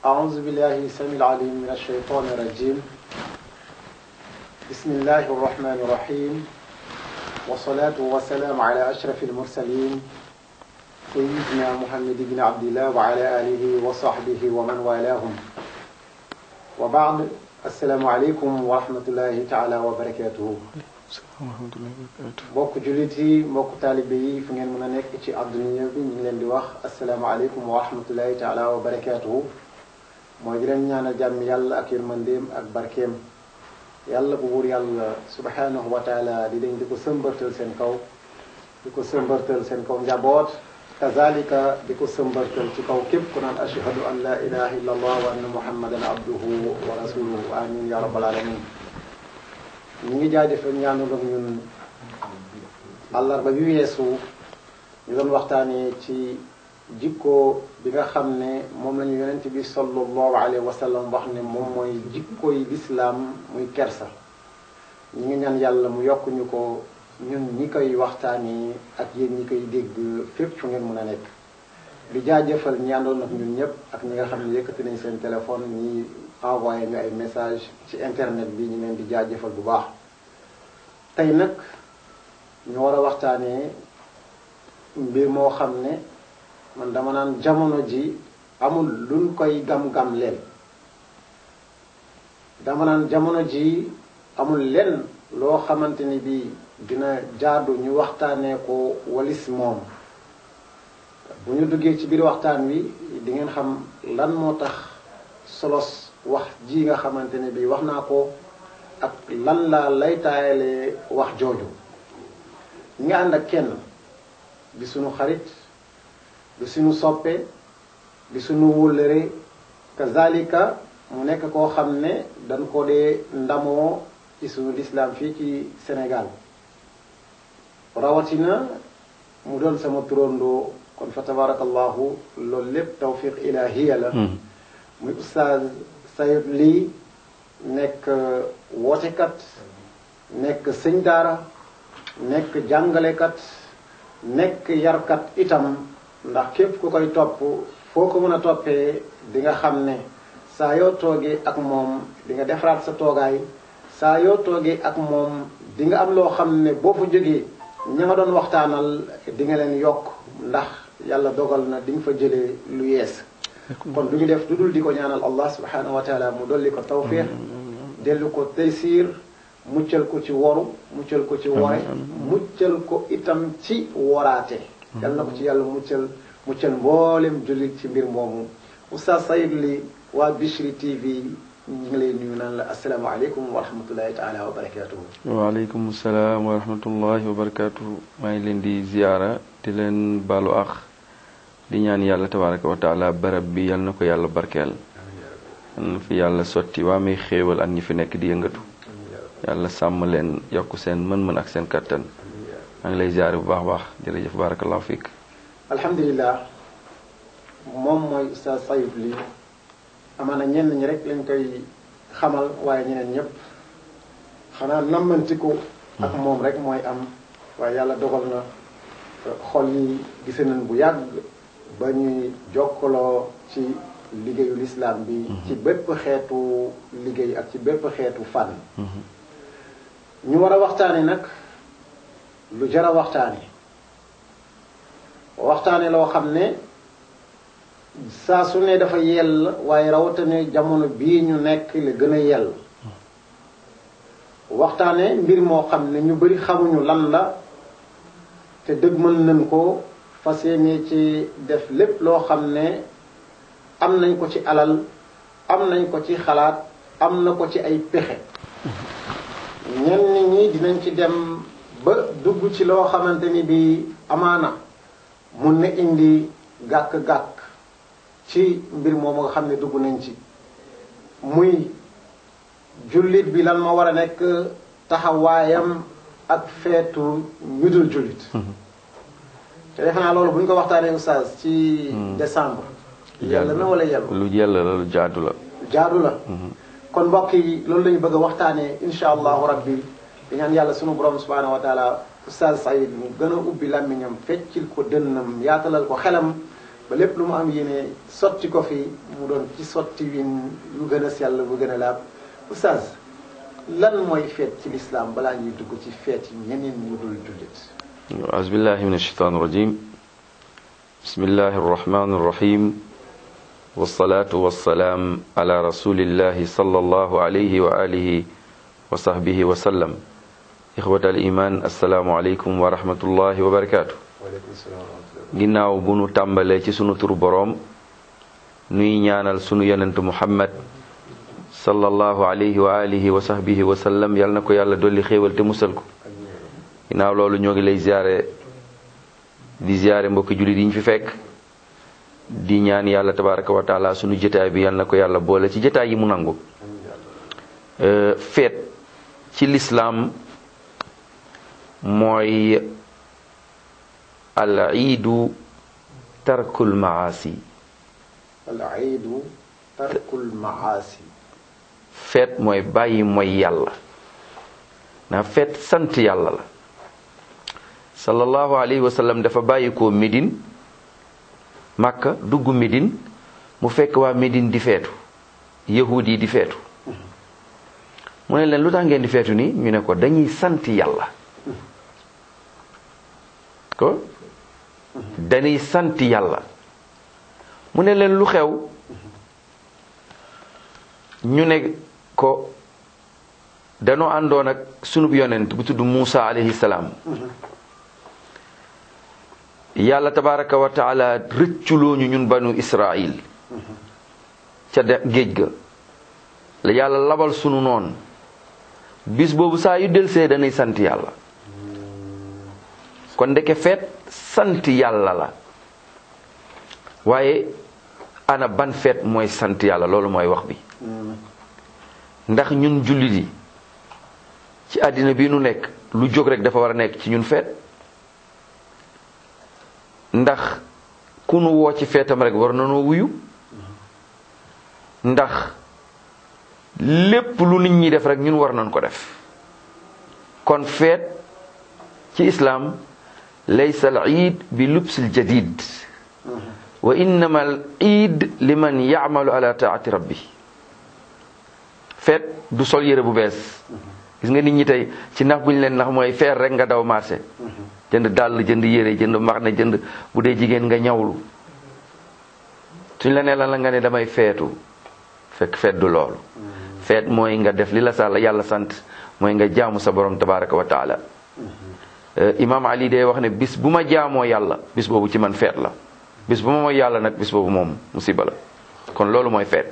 أعوذ بالله السميع العليم من الشيطان الرجيم بسم الله الرحمن الرحيم والصلاة والسلام على أشرف المرسلين سيدنا محمد بن عبد الله وعلى آله وصحبه ومن والاهم وبعد السلام عليكم ورحمة الله تعالى وبركاته mbokk jullit yi mbokk taalibe yi fu ngeen mën a nekk ci àdduna bi ñu ngi leen di wax asalaamaaleykum wa rahmatullahi taala wa barakaatuhu mooy di leen ñaanal jàmm yàlla ak yërmandeem ak barkeem yàlla bu buur yàlla subhanahu wa taala di leen di ko sëmbartal seen kaw di ko sëmbartal seen kaw njaboot kazalika di ko sëmbartal ci kaw képp ku naan ashhadu an la ilaha illa allah wa anna muhammadan abduhu wa rasuluhu amin ya rabbal alamin ñu ngi jaajëfal ñaanal ak ñun àllarba bi weesu ñu doon waxtaanee ci jikko bi nga xam ne moom la ñu yonent bi sallallahu alayhi wa sallam wax ne moom mooy jikkoy lislaam muy kersa ñu ngi ñaan yàlla mu yokk ñu ko ñun ñi koy waxtaanee ak yéen ñi koy dégg fépp fu ngeen mën a nekk di jaajëfal ñi àndoon ak ñun ñëpp ak ñi nga xam ne yëkkati nañ seen téléphone ñi envoyé ñu ay message ci internet bi ñu leen di jaajëfal bu baax tey nag ñu war a waxtaanee mbir moo xam ne man dama naan jamono ji amul luñ koy gam-gam leen dama naan jamono ji amul lenn loo xamante ni bi dina jaadu ñu waxtaanee ko walis moom bu ñu duggee ci biir waxtaan wi di ngeen xam lan moo tax solos wax ji nga xamante ne bii wax naa ko ak lan laa lay taayalee wax jooju ñi nga ànd ak kenn di suñu xarit di suñu soppe di suñu wóllëre kazalika mu nekk koo xam ne dañ ko dee ndamoo ci suñu lislaam fii ci Sénégal rawatina mu doon sama turandoo kon fa tabarakallahu loolu lépp tawfiq ilahiya la muy oustaz Sayid lii nekk wootekat nekk sëñ daara nekk jàngalekat nekk yarkat itam ndax képp ku koy topp foo ko mën a toppee di nga xam ne saa yoo toogee ak moom di nga defaraat sa toogaay saa yoo toogee ak moom di nga am loo xam ne boo fa jógee ña nga doon waxtaanal di nga leen yokk ndax yàlla dogal na di nga fa jëlee lu yees kon du ñu def du dul di ko ñaanal allah subhanahu wa taala mu dolli ko tawfiq dellu ko taysiir muccal ko ci woru muccal ko ci wore muccal ko itam ci woraate yal na ko ci yàlla muccal muccal mboolem jullit ci mbir moomu oustaz Sayid li waa Bichri TV ñu ngi lay nuyu naan la asalaamaaleykum wa rahmatullahi taala wa barakatuhu waaleykum salaam wa rahmatullahi wa barakatuhu maa ngi leen di ziyaara di leen baalu ax di ñaan yàlla tabaraka wa taala barab bi yal na ko yàlla barkeel na fi yàlla sotti waa may xéewal ak ñi fi nekk di yëngatu yàlla sàmm leen yokk seen mën-mën ak seen kattan maa ngi lay ziare bu baax baax jërëjëf barakallahu fiik alhamdulilah moom mooy Oustaz Sayid li amaana ñenn ñi rek lañ koy xamal waaye ñeneen ñëpp xanaa nammantiku ak moom rek mooy am waaye yàlla dogal na xol yi gise nañ bu yàgg ba ñuy jokkaloo ci liggéeyu lislaam bi ci bépp xeetu liggéey ak ci bépp xeetu fànn ñu war a waxtaane nag lu jar a waxtaane waxtaane loo xam ne saa su ne dafa yell waaye rawatina jamono bii ñu nekk la gën a yell waxtaane mbir moo xam ne ñu bari xamuñu lan la te dëgg mën nañ ko fas yéene ci def lépp loo xam ne am nañ ko ci alal am nañ ko ci xalaat am na ko ci ay pexe ñenn ñi dinañ ci dem ba dugg ci loo xamante ni bi amaana mun na indi gàkk-gàkk ci mbir moomu nga xam ne dugg nañ ci muy jullit bi lan ma war a nekk taxawaayam ak feetu ñu dul jullit te defe naa loolu bu ñu ko waxtaanee oustaz ci décembre yàlla na wala yàlla lu yàlla la lu jaadu la jaadu la kon mbokk yi loolu la ñu bëgg a waxtaanee insha allahu rabbi di ñaan yàlla sunu borom subhanahu wa taala oustaz Saïd mu gën a ubbi làmmiñam feccil ko dënnam yaatalal ko xelam ba lépp lu mu am yéene sotti ko fi mu doon ci sotti win yu gën a sell bu gën a laab oustaz lan mooy feet ci lislaam balaa ñuy dugg ci feet yi ñeneen ñu dul jullit أعوذ بالله من الشيطان الرجيم بسم الله الرحمن الرحيم والصلاة والسلام على رسول الله صلى الله عليه وآله وصحبه وسلم إخوة الإيمان السلام عليكم ورحمة الله وبركاته ginnaaw bu nu tàmbalee ci sunu turu boroom nuy ñaanal sunu yonent muhammad sallallahu alayhi wa alihi wa sahbihi wa sallam yal na ko yàlla dolli xéewal te musal ko ginnaaw loolu ñoo ngi lay ziyaare di ziyaare mbokki jullit yi ñu fi fekk di ñaan yàlla tabaraka wa taala sunu jotaay bi yal na ko yàlla boole ci jotaay yi mu nangu feet ci lislaam mooy al iidu tarkul maasi al iidu tarkul maasi feet mooy bàyyi mooy yàlla na feet sant yàlla la sallallahu alayhi wa sallam dafa bàyyi ko Médine Makka dugg Médine mu fekk waa Médine di feetu yahud yi di feetu mu ne leen lu tax ngeen di feetu nii ñu ne ko dañuy sant yàlla ko dañuy sant yàlla mu ne leen lu xew ñu ne ko danoo àndoon ak sunub yonent bu tudd Muusa alayhi salaam yàlla tabaraka wa taala rëcculoo ñu ñun banu Israil ca de géej ga la yàlla labal sunu noon bis boobu saa yu delsee dañuy sant yàlla kon ndeke feet sant yàlla la waaye ana ban feet mooy sant yàlla loolu mooy wax bi ndax ñun jullit yi ci àddina bi nu nekk lu jóg rek dafa war a nekk ci ñun feet ndax ku nu woo ci feetam rek war na noo wuyu ndax lépp lu nit ñi def rek ñun war nañ ko def kon feet ci islaam laysa al iid bi lubsil jadid wa innama al iid liman yacmalu ala taati rabbi feet du sol yére bu bees gis nga nit ñi tey ci nax bu ñu leen nax mooy feer rek nga daw marché jënd dàll jënd yére jënd max ne jënd bu dee jigéen nga ñawlu suñ la nee lan la nga ne damay feetu fekk feet du loolu feet mooy nga def li la sàlla yàlla sant mooy nga jaamu sa borom tabaraka wa taala imaam ali day wax ne bis bu ma jaamoo yàlla bis boobu ci man feet la bis bu ma mooy yàlla nag bis boobu moom musiba la kon loolu mooy feet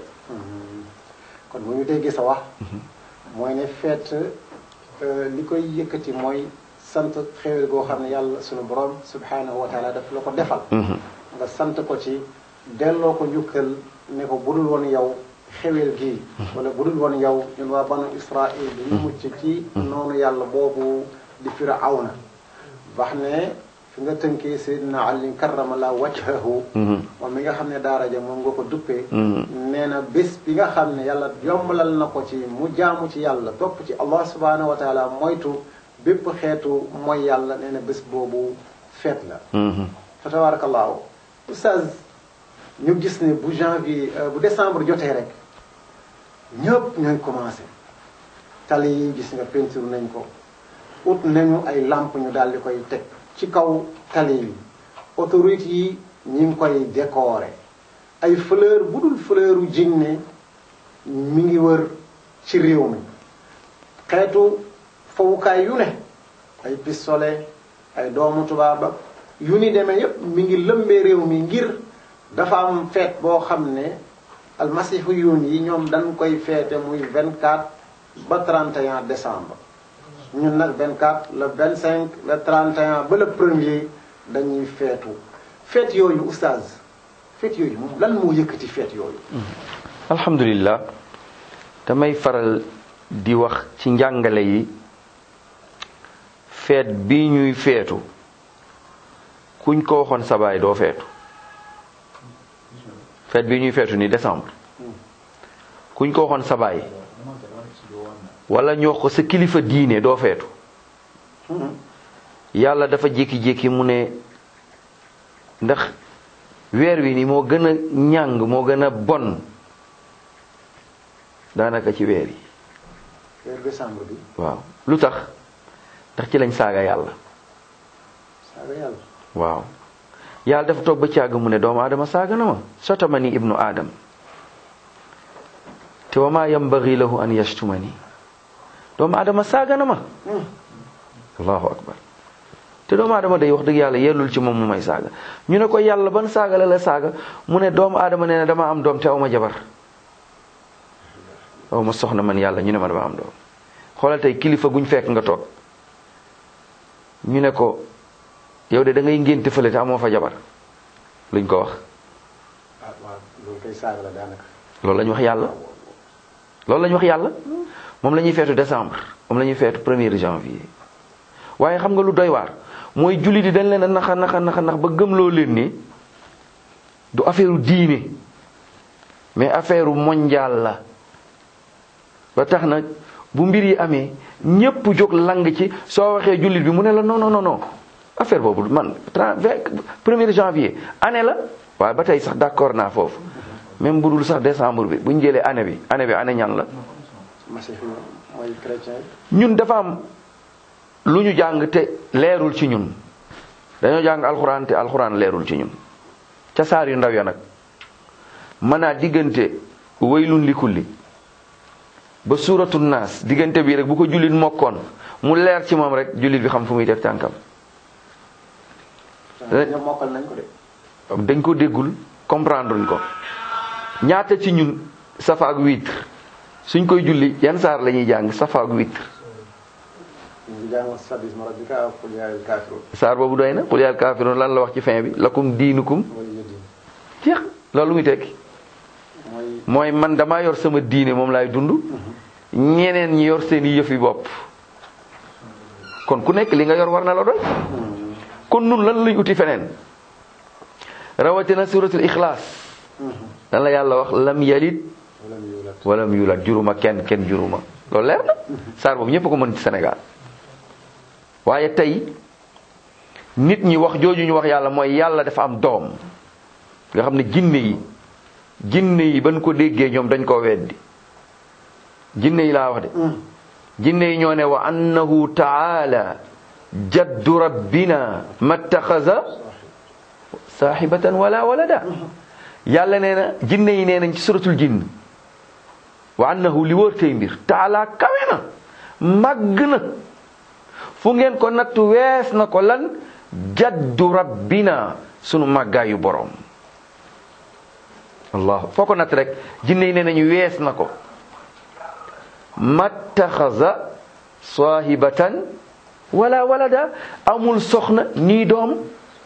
kon bu ñu déggee sa wax mooy ne feet li koy yëkkati mooy sant xéwal goo xam ne yàlla sunu borom subhanahu wa taala daf la ko defal nga sant ko ci delloo ko njukkal ne ko budul woon yow xewel gi wala budul woon yow ñun waa banu israil bi ñu mucc ci noonu yàlla boobu di firawna wax ne fi nga tënkee Seydina Ali karramala wajhahu moom mi nga xam ne daara ja moom nga ko duppee nee na bés bi nga xam ne yàlla yombalal na ko ci mu jaamu ci yàlla topp ci allah subhanahu wa taala moytu bépp xeetu mooy yàlla nee na bés boobu feet la fa tabarakallahu oustaz ñu gis ne bu janvier bu décembre jotee rek ñëpp ñooy commencé tali yi gis nga peinture nañ ko ut nañu ay lampe ñu daal di koy teg ci kaw tali yi autorité yi ñi ngi koy décorer ay fleur bu dul fleuru jinne mi ngi wër ci réew mi xeetu fowukaay yu ne ay pistolet ay doomu tubaaba yu ni demee yépp mi ngi lëmbee réew mi ngir dafa am feet boo xam ne almasihu yuun yi ñoom dañ koy feete muy 24 ba 31 décembre ñun nag 24 le 25 le 31 ba le premier dañuy feetu feet yooyu oustaz feet yooyu moom lan moo yëkkati feet yooyu alhamdulillah damay faral di wax ci njàngale yi feet bi ñuy feetu kuñ ko waxoon sabaay doo feetu feet bi ñuy feetu ni décembre kuñ ko waxoon sabaay wala ñu wax ko sa kilifa diine doo feetu yàlla dafa jékki-jékki mu ne ndax weer wi ni moo gën a ñàng moo gën a bon daanaka ci weer yi weer décembre bi waaw lu tax ndax ci lañ saaga yàlla saaga yàlla waaw yàlla dafa toog ba càgg mu ne doomu aadama saaga na ma sotama ni ibnu aadam te wa ma yambagi lahu an yashtuma ni doomu aadama saaga na ma allahu akbar te doomu aadama day wax dëgg yàlla yellul ci moom mu may saaga ñu ne ko yàlla ban saaga la la saaga mu ne doomu aadama nee na dama am doom te aw ma jabar aw ma soxna man yàlla ñu ne ma dama am doom xoolal tey kilifa guñ fekk nga toog ñu ne ko yow de da ngay ngénte fële te amoo fa jabar luñ ko wax ah waaw loolu kay saaga la daanaka loolu la ñu wax yàlla loolu la ñu wax yàlla moom la ñuy feetu décembre moom la ñuy feetu premier janvier waaye xam nga lu doy waar mooy jullit yi dañ leen a naxa naxa naxa nax ba gëmloo leen ni du affaire diine mais affaire mondial la ba tax na bu mbir yi amee ñépp jóg lang ci soo waxee jullit bi mu ne la non non non non affaire boobu man premier janvier année la waaye ba tey sax d'accord naa foofu même bu dul sax décembre bi bu ñu jëlee année bi année bi année ñan la masih mooy chrétien yi ñun dafa am lu ñu jàng te leerul ci ñun dañoo jàng alxuraan te alxuraan leerul ci ñun ca saar yu ndaw ya nag mën naa diggante waylun li kulli ba suuratu naas diggante bi rek bu ko jullit mokkoon mu leer ci moom rek jullit bi xam fu muy def tànkam ñoom mokkal nañ ko de dañ ko déggul comprendre luñ ko ñaata ci ñun safa ak witre suñ koy julli yan saar la ñuy jàng safa ak witre ñu ngi jàng sabisma rabbika qul yaa ayyuhal kaafiruun saar boobu doy na qul yaa kaafiruun lan la wax ci fin bi lakum diinukum wala yëddi jeex loolu muy tekki mooy mooy man damaa yor sama diine moom laay dund ñeneen ñi yor seen i yëfi bopp kon ku nekk li nga yor war na la doy kon nun lan lañ uti feneen rawatina suratul ixlaas lan la yàlla wax lam yalit wala mu yulat walam yulat juruma kenn kenn juruma loolu leer na saar boobu ñëpp ko mën ci Sénégal waaye tey nit ñi wax jooju ñu wax yàlla mooy yàlla dafa am doom nga xam ne jinne yi jinne yi ban ko déggee ñoom dañ koo weddi jinne yi laa wax de jinne yi ñoo ne wa annahu taala jaddu rabbina mattaxaza saaxibatan wala walada yàlla nee na jinne yi nee nañ ci suratul jinn wa annahu li wóor tey mbir taala kawe na màgg na fu ngeen ko natt wees na ko lan jaddu rabbina sunu màggaayu boroom allah foo ko natt rek jinne yi nee nañu wees na ko mattaxaza saahibatan wala walada amul soxna nii doom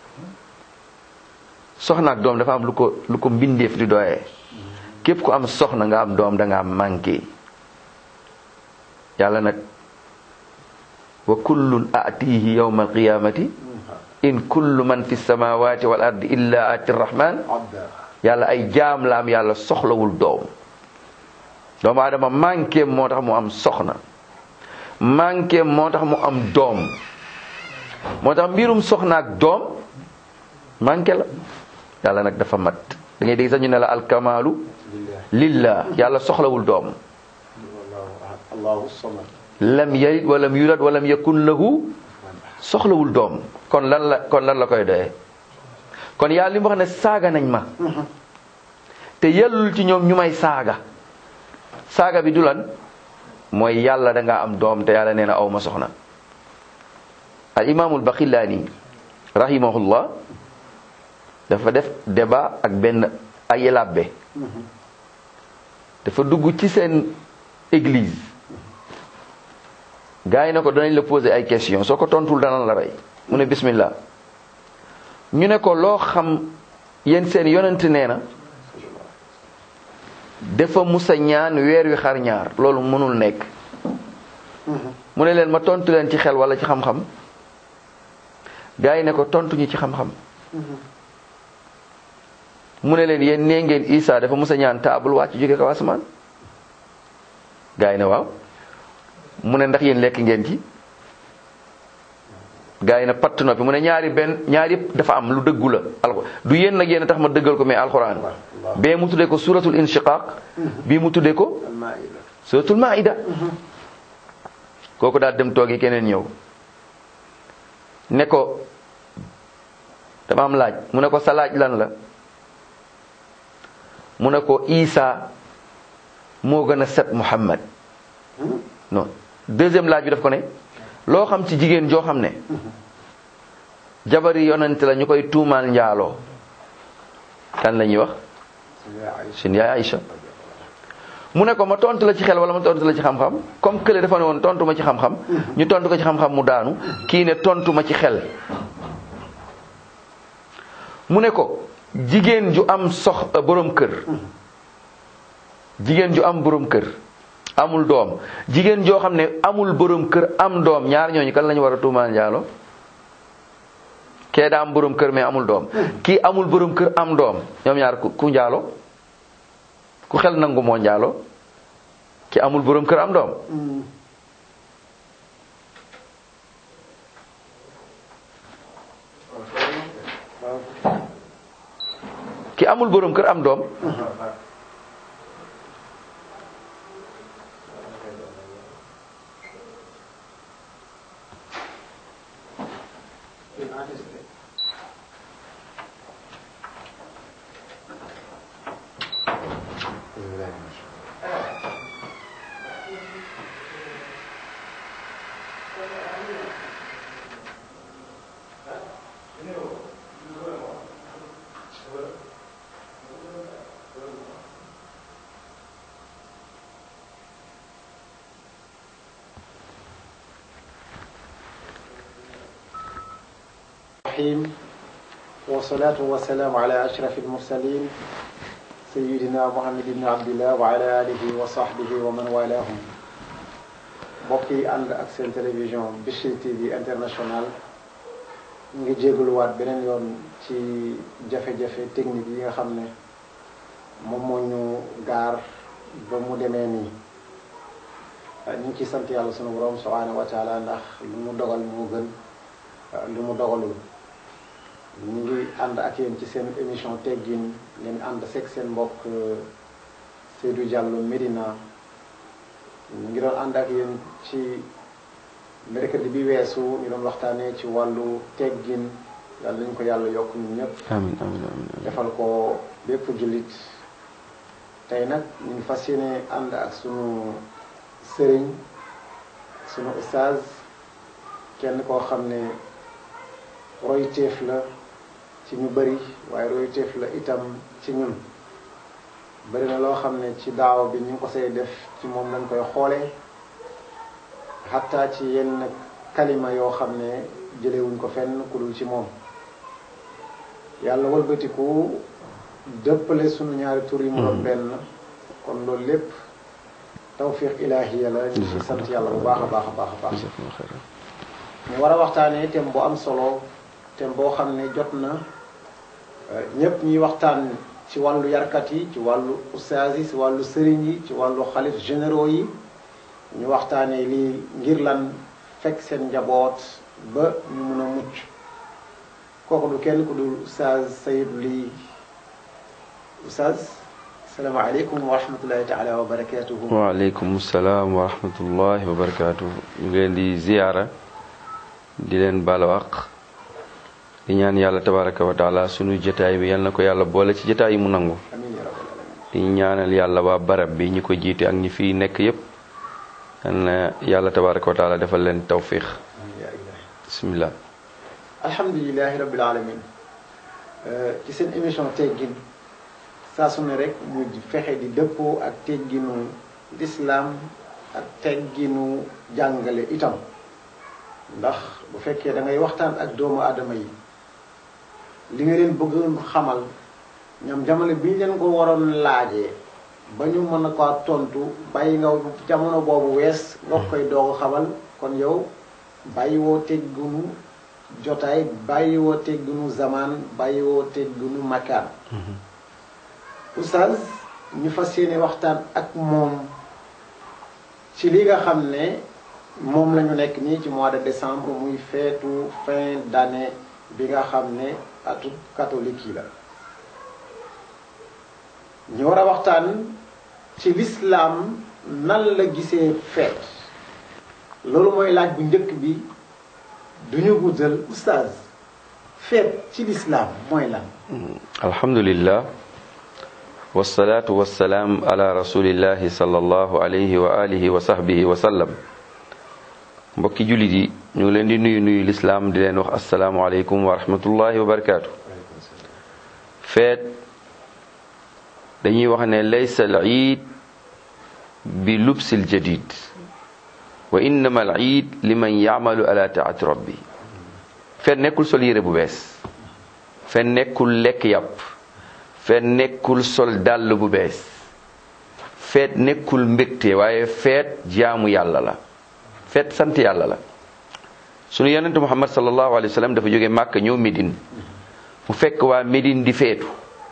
soxna ak doom dafa am lu ko lu ko mbindeef di doyee képp ku am soxna nga am doom da nga am manqué yàlla nag wa kullun atihi yawma alqiyamati in kullu man fi samawati wal ardi illa ati rahman abda yàlla ay jaam la am yàlla soxlawul doom doomu aadama manqué moo tax mu am soxna manqué moo tax mu am doom moo tax mbirum soxna ak doom manqué la yàlla nag dafa mat da ngay dégg sax ñu ne la alkamalu lillah lillah yàlla soxlawul doom wallahu ahad allahu samad lam yalid walam yulad walam yakun lahu soxlawul doom kon lan la kon lan la koy doyee kon yàlla li mu wax ne saaga nañ ma te yellul ci ñoom ñu may saaga saaga bi du lan mooy yàlla da ngaa am doom te yàlla nee na aw ma soxna al imaamul baxillaani rahimahullah dafa def débat ak benn ay labbe dafa dugg ci seen église gars yi ne ko danañ la poser ay question soo ko tontul danañ la rey mu ne bismillah ñu ne ko loo xam yéen seen yonent nee na dafa musa ñaan weer wi xar ñaar loolu mënul nekk mu ne leen ma tontu leen ci xel wala ci xam-xam gars yi ne ko tontuñu ci xam-xam mu ne leen yéen nee ngeen Isa dafa musa ñaan taabul wàcc jóge kaw asamaan gars yi ne waaw mu ne ndax yéen lekk ngeen ci gaa yi na patt noppi mu ne ñaari benn ñaari yëpp dafa am lu dëggu la alxu du yéen nag yéen a tax ma dëggal ko mais alxuraan bee mu tuddee ko suratul inshiqaq bii mu tuddee ko almaida suratul maida kooku daal dem toogi keneen ñëw ne ko dama am laaj mu ne ko sa laaj lan la mu ne ko Isa moo gën a set Muhammad non deuxième laaj bi daf ko ne loo xam ci jigéen joo xam ne jabari yonent la ñu koy tuumaal njaaloo kan la ñuy wax suñu yaay Aïcha mu ne ko ma tontu la ci xel wala ma tontu la ci xam-xam comme kële dafa ne woon tontu ma ci xam-xam ñu tontu ko ci xam-xam mu daanu kii ne tontu ma ci xel mu ne ko jigéen ju am sox borom kër jigéen ju am borom kër amul doom jigéen joo xam ne amul borom kër am doom ñaar ñooñu kan la ñu war a tuumaal njaalo kee daa am borom kër mais amul doom kii amul borom kër am doom ñoom ñaar ku ku njaalo ku xel nangu moo njaalo ki amul borom kër am doom ki amul borom kër am doom الرحيم والصلاة والسلام على أشرف المرسلين سيدنا محمد بن عبد الله وعلى آله وصحبه ومن والاهم mbokk yi ànd ak seen télévision Bichri TV international ñu ngi jégaluwaat beneen yoon ci jafe-jafe technique yi nga xam ne moom moo ñu gaar ba mu demee nii ñu ngi ciy sant yàlla sunu borom subhanahu wa taala ndax lu mu dogal moo gën lu mu dogalul ñu ngi ànd ak yéen ci seen émission teggin ngeen ànd seeg seen mbokk Seydou Diallo Medina ñu ngi doon ànd ak yéen ci mercredi bi weesu ñu doon waxtaanee ci wàllu teggin yàlla nañu ko yàlla yokk ñun ñëpp amiin amiin amiin defal ko bépp jullit tey nag ñu ngi fas yéene ànd ak sunu sëriñ sunu ustaaz kenn koo xam ne royteef la ci ñu bëri waaye royteef la itam ci ñun bëri na loo xam ne ci daaw bi ñu ngi ko say def ci moom lañ koy xoolee xataa ci yenn kalima yoo xam ne jëlewuñ ko fenn ku dul ci moom yàlla walbatiku dëppale sunu ñaari tur yi mu doon benn kon loolu lépp tawfiq ilaahiya la ñu ci sant yàlla bu baax a baax a baax a baax ñu war a waxtaanee thème bu am solo thème boo xam ne jot na ñépp ñuy waxtaan ci wàllu yarkat yi ci wàllu ustaas yi ci wàllu sëriñ yi ci wàllu xalif généraux yi ñu waxtaanee lii ngir lan fekk seen njaboot ba ñu mun a mucc kooku du kenn ku dul ustaas Sayid lii ustaas asalaamaaleykum wa rahmatullahi taala wa barakatuhu waaleykum salaam wa rahmatullahi wa barakatuhu ñu ngi leen di ziyaara di leen balawaq di ñaan yàlla tabaraka wa taala sunu jotaay bi yal na ko yàlla boole ci jotaay yi mu nangu amiin ya rabbal alamin di ñaanal yàlla waa barab bi ñi ko jiite ak ñi fiy nekk yépp yal na yàlla tabaraka wa taala defal leen tawfiq amiin ya ilahi bismillah alhamdulilahi rabbil alamin ci seen émission teggin saa su ne rek mu fexe di dëppoo ak tegginu lislaam ak tegginu jàngale itam ndax bu fekkee da ngay waxtaan ak doomu aadama yi li nga leen bëggoon xamal ñoom jamono bi ñu leen ko waroon laajee ba ñu mën a ko tontu bàyyi nga jamono boobu wees nga koy doog a xamal kon yow bàyyi woo tegginu jotaay bàyyi woo tegginu zamaan bàyyi woo tegginu makaan oustaz ñu fas yéene waxtaan ak moom ci li nga xam ne moom la ñu nekk nii ci mois de décembre muy feetu fin d'année bi nga xam ne atu catholique yi la ñu war a waxtaan ci l'islam nan la gisee feet loolu mooy laaj bu njëkk bi duñu guddal oustaz feet ci l'islam mooy lan alhamdulillah wasalaatu wasalaam ala rasulillahi sallallahu alayhi wa alihi wa sahbihi wa sallam mbokki jullit yi ñu ngi leen di nuyu nuyu lislaam di leen wax asalaamualeykum wa rahmatullahi wa barakaatu feet dañuy wax ne laysa al iid bi lubsil jadid wa innama al iid liman yaamalu ala taati rabbi feet nekkul sol yére bu bees feet nekkul lekk yàpp feet nekkul sol dàll bu bees feet nekkul mbégte waaye feet jaamu yàlla la feet sant yàlla la sunu yonente muhammad sallallahu alayhi wa sallam dafa jóge màkk ñëw Médine mu fekk waa Médine di feetu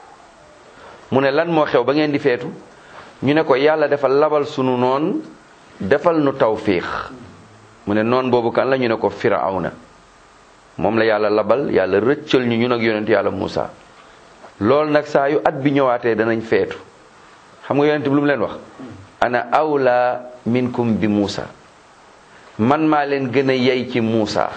mu ne lan moo xew ba ngeen di feetu ñu ne ko yàlla dafa labal sunu noon defal nu tawfiix mu ne noon boobu kan la ñu ne ko firawna moom la yàlla labal yàlla rëccal ñu ñun ak yonent yàlla Muusa loolu nag saa yu at bi ñëwaatee danañ feetu xam nga yonent bi lu mu leen wax ana awla minkum bi Muusa man maa leen gën a yey ci Muusa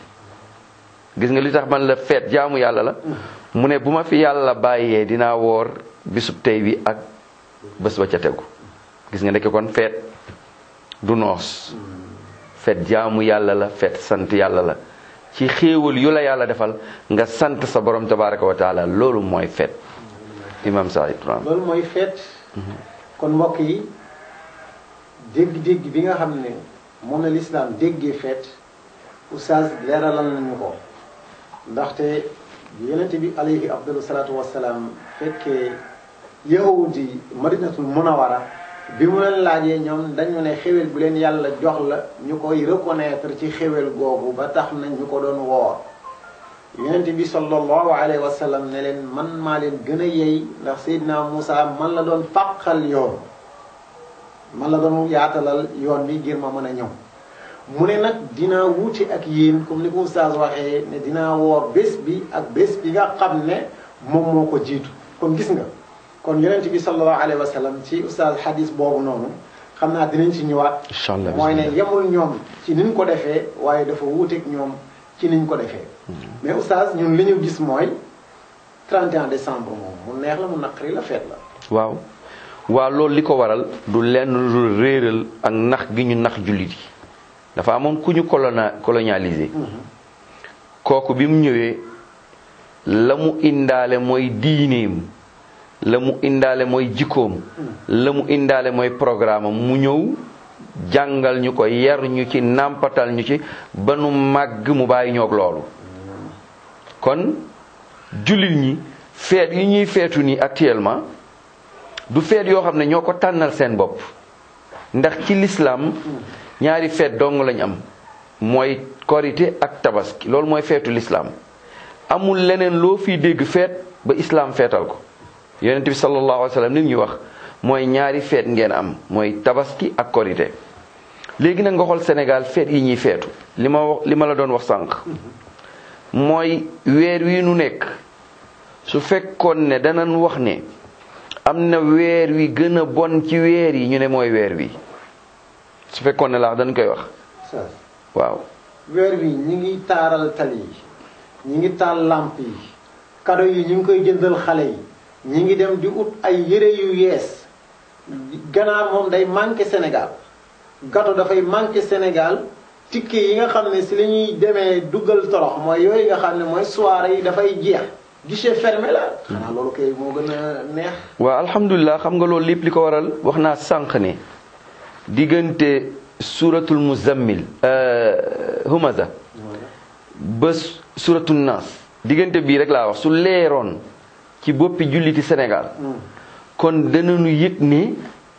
gis nga li tax man la feet jaamu yàlla la mu ne bu ma fi yàlla bàyyee dinaa woor bisub tey bi ak bés ba ca tegu gis nga ndeke kon feet du noos feet jaamu yàlla la feet sant yàlla la ci xéewal yu la yàlla defal nga sant sa borom tabaraka wa taala loolu mooy feet imam Saïd loolu mooy feet kon mbokk yi dégg-dégg bi nga xam ne moom la lislaam déggee feet oustaz leeralal nañu ko ndaxte yonente bi alayhi afdalu salaatu wassalaam fekkee yahudi madinatul munawara bi mu leen laajee ñoom dañu ne xéwal bu leen yàlla jox la ñu koy reconnaître ci xéwal googu ba tax na ñu ko doon woor yonente bi sallallahu alayhi wa sallam ne leen man maa leen gën a yey ndax Seydina Moussa man la doon fàqal yoon man la doon yaatalal yoon bi ngir ma mën a ñëw mu ne nag dinaa wuute ak yéen comme ni ko oustaz waxee ne dinaa woor bés bi ak bés bi nga xam ne moom moo ko jiitu kon gis nga kon yonent bi sallallahu alayhi wa sallam ci oustaz hadis boobu noonu xam naa dinañ ci ñëwaat inchallah mooy ne yemul ñoom ci niñ ko defee waaye dafa wuuteeg ñoom ci niñ ko defee mais oustaz ñun li ñu gis mooy 31 décembre moom mu neex la mu naqari la feet la waaw waaw loolu li ko waral du lenn lu réeral ak nax gi ñu nax jullit yi dafa amoon ku ñu colona colonialisé kooku bi mu ñëwee la mu indaale mooy diineem la mu indaale mooy jikkoom la mu indaale mooy programme am mu ñëw jàngal ñu ko yar ñu ci nàmpatal ñu ci ba nu màgg mu bàyyi ñoog loolu kon jullit ñi feet yi ñuy feetu nii actuellement du feet yoo xam ne ñoo ko tànnal seen bopp ndax ci lislaam ñaari feet dong lañ am mooy korité ak tabaski loolu mooy feetu lislaam amul leneen loo fiy dégg feet ba islaam feetal ko yonent bi sallallahu alayhi wa sallam li mu ñu wax mooy ñaari feet ngeen am mooy tabaski ak korité léegi nag nga xool Sénégal feet yi ñuy feetu li ma wax li ma la doon wax sànq mooy weer wi nu nekk su fekkoon ne danañ wax ne am na weer wi gën a bon ci weer yi ñu ne mooy weer wi su fekkoon ne laax dañ koy wax waaw weer wi ñi ngi taaral tali yi ñi ngi taal làmp yi kado yi ñu ngi koy jëndal xale yi ñi ngi dem di ut ay yére yu yees ganaar moom day manqué Sénégal gato dafay manqué Sénégal ticket yi nga xam ne si la ñuy demee duggal torox mooy yooyu nga xam ne mooy soirée yi dafay jeex guichet fermé la xanaa loolu kay moo gën a neex waaw alhamdulilah xam nga loolu lépp li ko waral wax naa sànq ne diggante suratul muzammil humaza ba suratul nas diggante bii rek laa wax su leeroon ci boppi julliti Sénégal kon danañu yëg ne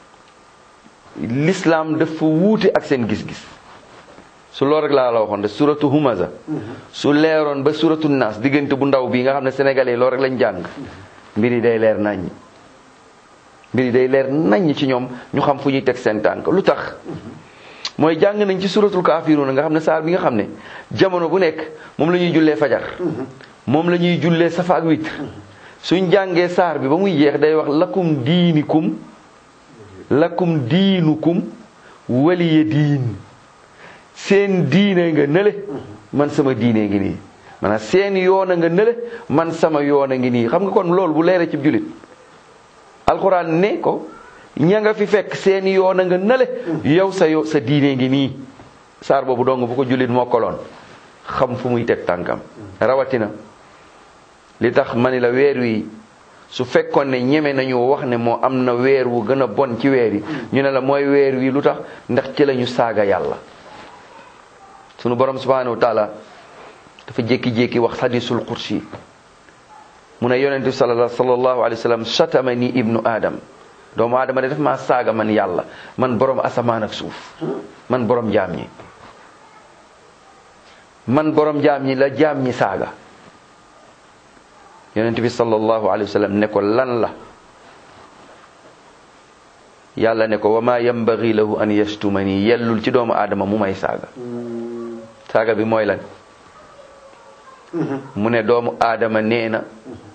l'islam dafa wuute ak seen gis-gis su loolu rek laa la waxoon de suratu humaza su leeroon ba suratu naas diggante bu ndaw bii nga xam ne sénégalais loolu rek lañ jàng mbir yi day leer naññ mbir yi day leer naññ ci ñoom ñu xam fu ñuy teg seen tànk lu tax mooy jàng nañ ci suratul kaafiruuna nga xam ne saar bi nga xam ne jamono bu nekk moom la ñuy jullee fajar moom la ñuy jullee safa ak witr suñ jàngee saar bi ba muy jeex day wax lakum diinikum lakum diinukum waliya diin seen diine nga nële man sama diine ngi nii maanaam seen yoon a nga nële man sama yoon a ngi nii xam nga kon loolu bu leere ci jullit alxuraan ne ko ña nga fi fekk seen yoon a nga nële yow sa yo sa diine ngi nii saar boobu dong bu ko jullit mokkaloon xam fu muy teg tànkam rawatina li tax ma ni la weer wi su fekkoon ne ñeme nañu wax ne moo am na weer wu gën a bon ci weer yi ñu ne la mooy weer wi lu tax ndax ci lañu saaga yàlla sunu borom subhanahu wa taala dafa jékki-jékki wax hadisul kursi mu ne yonent bi sallallahu alayhi wa sallam shatamani ibnu adam doomu aadama de daf maa saaga man yàlla man borom asamaan ak suuf man borom jaam ñi man borom jaam ñi la jaam ñi saaga yonent bi sallallahu alayhi wa sallam ne ko lan la yàlla ne ko wa ma yambagi lahu an yashtumani yellul ci doomu aadama mu may saaga saaga bi mooy lan mu ne doomu aadama nee na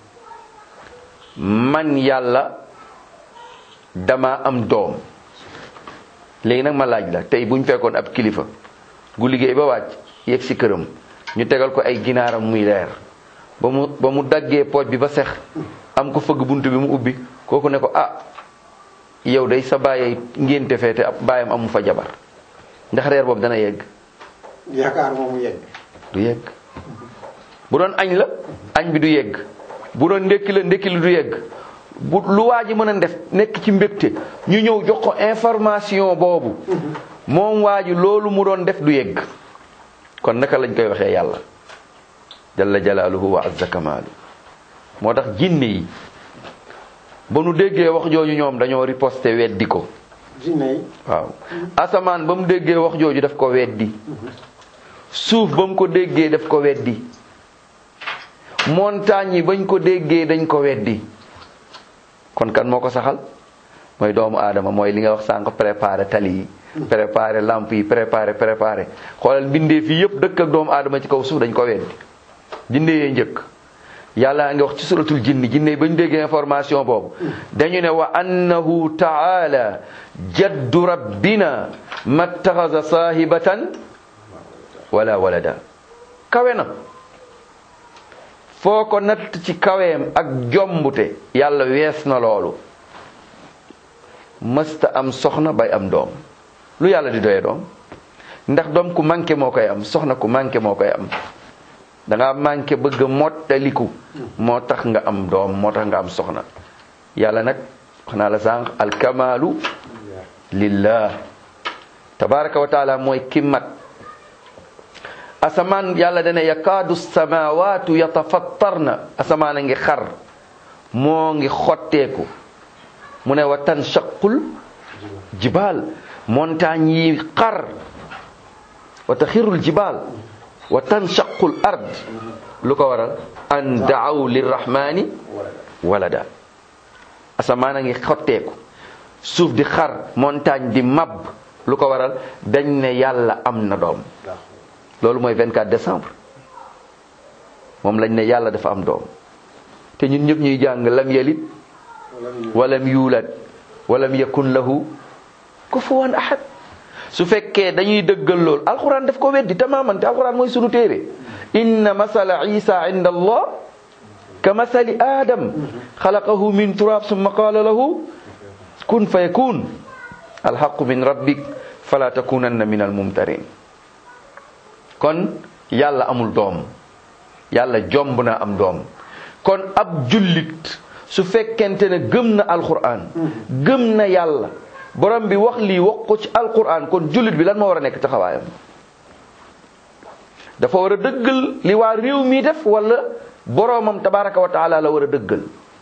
man yàlla dama am doom léegi nag ma laaj la tey buñ fekkoon ab kilifa gu liggéey ba wàcc yegg si këram ñu tegal ko ay ginaaram muy leer ba mu ba mu daggee pooj bi ba sex am ko fëgg bunt bi mu ubbi kooku ne ko ah yow day sa bàyyey ngénte feete ab bàyyam amu fa jabar ndax reer boobu dana yegg yaakaar moom mu yegg du yegg bu doon añ la añ bi du yegg bu doon ndékki la ndékki la du yegg bu lu waa ji mën a def nekk ci mbégte ñu ñëw jox ko information boobu moom waa ji loolu mu doon def du yegg kon naka lañ koy waxee yàlla jalla jalaaluhu wa azza kamaalu moo tax jinne yi ba nu déggee wax jooju ñoom dañoo riposté weddi ko jinne yi waaw asamaan ba mu déggee wax jooju daf ko weddi suuf ba mu ko déggee daf ko weddi montagne yi bañ ko déggee dañ ko weddi kon kan moo ko saxal mooy doomu aadama mooy li nga wax sànq préparé tali yi préparé lamp yi préparé préparé xoolal mbindee fii yëpp dëkk ak doomu aadama ci kaw suuf dañ ko weddi jinne yee njëkk yàlla ngi wax ci suratul jinni jinne yi bañ déggee information boobu dañu ne wa annahu taala jaddu rabbina mattaxasa saahibatan wala walada kawe na foo ko natt ci kaweem ak jombute yàlla wees na loolu mësta am soxna bay am doom lu yàlla di doye doom ndax doom ku manqué moo koy am soxna ku manqué moo koy am danga manqué bëgg a mottaliku moo tax nga am doom moo tax nga am soxna yàlla nag wax naa la sànq alkamaalu lillah tabaraka wa taala mooy ki mat asamaan yàlla dana yakaadu samawaatu yatafattarna asamaan a ngi xar moo ngi xotteeku mu ne wa tanshaqul jibaal montagne yi xar wa taxirul jibaal wa tanshaqul ard lu ko waral an daaw lirrahmani walada asamaan a ngi xotteeku suuf di xar montagne di mab lu ko waral dañ ne yàlla am na doom loolu mooy 24 décembre moom lañ ne yàlla dafa am doom te ñun ñëpp ñuy jàng lam yalit walam yuulad walam yakun lahu kufuwan ahad su fekkee dañuy dëggal loolu alquran daf ko weddi tamaman te alquran mooy sunu téere inna masala isa inda allah ka masali adam xalaqahu min turab summa qala lahu kun fa yakun alhaqu min rabbik fala takunanna min almumtarin kon yàlla amul doom yàlla jomb na am doom kon ab jullit su fekkente ne gëm na alquran gëm na yàlla borom bi wax lii wax ko ci alquran kon jullit bi lan moo war a nekk taxawaayam dafa war a dëggal li waa réew mi def wala boromam tabaraka wa taala la war a dëggal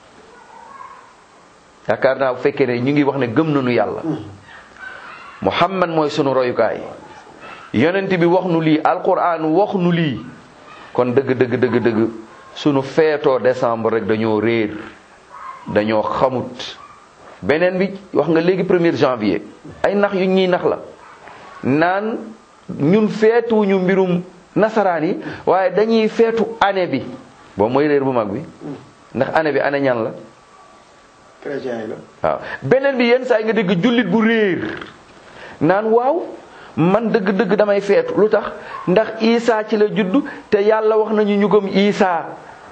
yaakaar naa bu fekkee ne ñu ngi wax ne gëm nañu yàlla muhammad mooy sunu royukaay yonent bi wax nu lii alquran wax nu lii kon dëgg dëgg dëgg dëgg sunu feetoo décembre rek dañoo réer dañoo xamut beneen bi wax nga léegi premier janvier ay nax yu ñuy nax la naan ñun feetuñu mbirum nasaraan yi waaye dañuy feetu année bi boobu mooy réer bu mag bi ndax année bi année ñan la chrétien yi la waaw beneen bi yenn saa yi nga dégg jullit bu réer naan waaw man dëgg-dëgg damay feetu lu tax ndax Isa ci la juddu te yàlla wax nañu ñu gëm Isa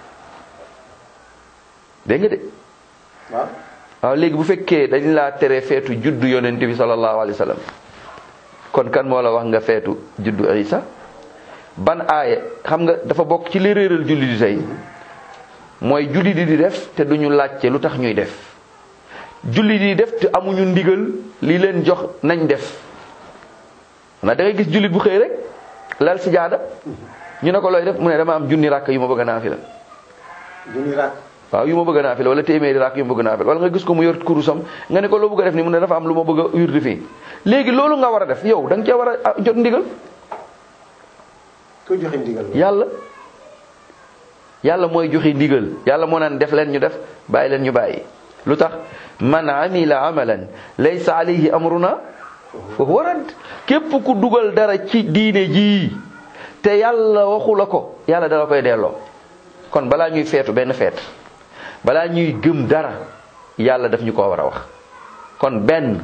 dégg nga de waaw waaw léegi bu fekkee dañ laa tere feetu juddu yonent bi sallallahu alayhi wa sallam kon kan moo la wax nga feetu juddu Isa ban aaye xam nga dafa bokk ci li réeral julli di tey mooy julli di di def te duñu laajte lu tax ñuy def julli di def te amuñu ndigal li leen jox nañ def na da ngay gis jullit bu xëy rek lal si jaada ñu ne ko looy def mu ne dama am junni ràkk yu ma bëgg naa fi la junni raak waaw yu ma bëgg naa fi la wala téeméeri ràkk yu ma bëgg naa fi la wala nga gis ko mu yor kurusam nga ne ko loo bëgg a def ni mu ne dafa am lu ma bëgg a wirdi fii léegi loolu nga war a def yow da nga cee war a jot ndigal ku joxe ndigal la yàlla yàlla mooy joxe ndigal yàlla moo naan def leen ñu def bàyyi leen ñu bàyyi lu tax man amila amalan laysa alayhi amruna fa huwa radd képp ku dugal dara ci diine jii te yàlla waxu la ko yàlla dala koy delloo kon balaa ñuy feetu benn feet balaa ñuy gëm dara yàlla daf ñu ko war a wax kon benn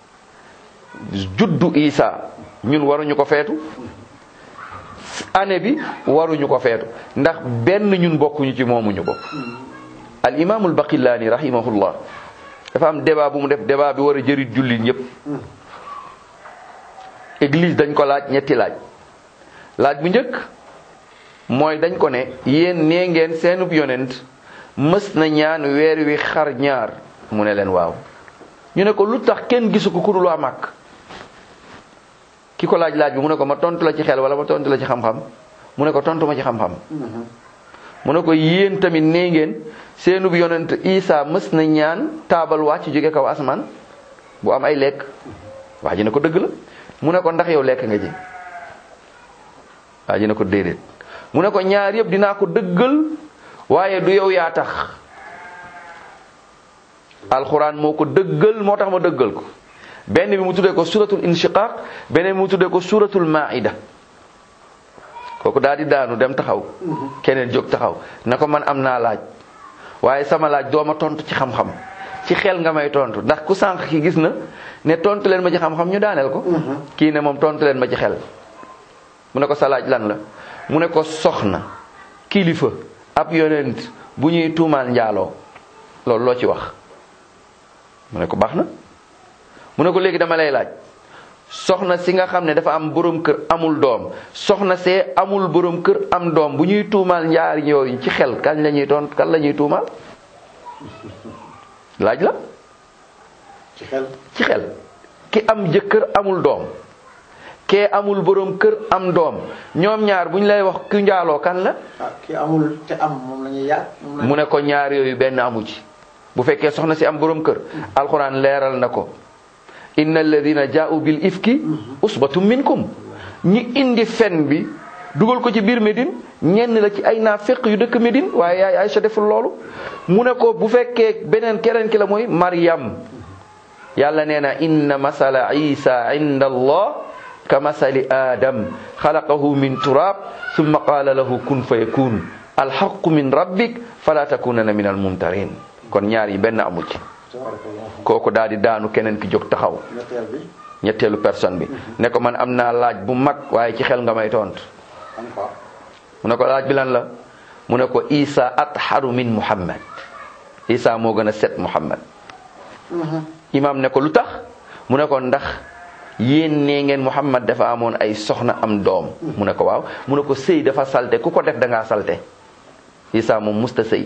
juddu Isa ñun waruñu ko feetu année bi waruñu ko feetu ndax benn ñun bokkuñu ci moomuñu ko al imaamul baqillaani rahimahullah dafa am débat bu mu def débat bi war a jëriñ jullit ñëpp église dañ ko laaj ñetti laaj laaj bu njëkk mooy dañ ko ne yéen nee ngeen seenub yonent mës na ñaan weer wi xar ñaar mu ne leen waaw ñu ne ko lu tax kenn gisu ko ku dul waa màkk ki ko laaj laaj bi mu ne ko ma tontu la ci xel wala ma tontu la ci xam-xam mu ne ko tontu ma ci xam-xam mu ne ko yéen tamit nee ngeen seenub yonent Isa mës na ñaan taabal wàcc jóge kaw asamaan bu am ay lekk waa ji ne ko dëgg la mu ne ko ndax yow lekk nga ji waa ji ne ko déedéet mu ne ko ñaar yëpp dinaa ko dëggal waaye du yow yaa tax alxuraan moo ko dëggal moo tax ma dëggal ko benn bi mu tuddee ko suratul inshiqaq beneen bi mu tuddee ko suratul maida kooku daal di daanu dem taxaw keneen jóg taxaw na ko man am naa laaj waaye sama laaj dooma tontu ci xam-xam ci xel nga may tontu ndax ku sànq ki gis na ne tontu leen ma ci xam-xam ñu daaneel ko kii ne moom tontu leen ma ci xel mu ne ko sa laaj lan la mu ne ko soxna kilifa ab yonent bu ñuy tuumaal njaaloo loolu loo ci wax mu ne ko baax na mu ne ko léegi dama lay laaj soxna si nga xam ne dafa am borom kër amul doom soxna see amul borom kër am doom bu ñuy tuumaal njaari yooyu ci xel kañ la ñuy toon kan la ñuy tuumaal laaj la ci xel ci xel ki am jëkkër amul doom kee amul borom kër am doom ñoom ñaar bu ñu lay wax ku njaaloo kan la ah ki amul te am moom la ñuy yaat moom la mu ne ko ñaar yooyu benn amu ci bu fekkee soxna si am borom kër alxuraan leeral na ko inna alladina jaa'u bil ifki usbatum minkum ñi indi fen bi dugal ko ci biir Médine ñenn la ci ay naafeq yu dëkk Médine waaye yaay Aysa deful loolu mu ne ko bu fekkee beneen keneen ki la mooy Maryam yàlla nee na inna masala isa inda allah ka masali adam xalaqahu min turab summa qaala lahu kun fa yakun alxaqu min rabbik fala takunana min almumtarin kon ñaar yi benn amu ci tabarakallah kooku daal di daanu keneen ki jóg taxaw ñetteel bi ñetteelu personne bi ne ko man am naa laaj bu mag waaye ci xel nga may tont am fa mu ne ko laaj bi lan la mu ne ko isa atharu min muhammad isa moo gën a set muhammad imam ne ko lu tax mu ne ko ndax yéen nee ngeen muhammad dafa amoon ay soxna am doom mu ne ko waaw mu ne ko sëy dafa salte ku ko def da ngaa salte isa moom musta sëy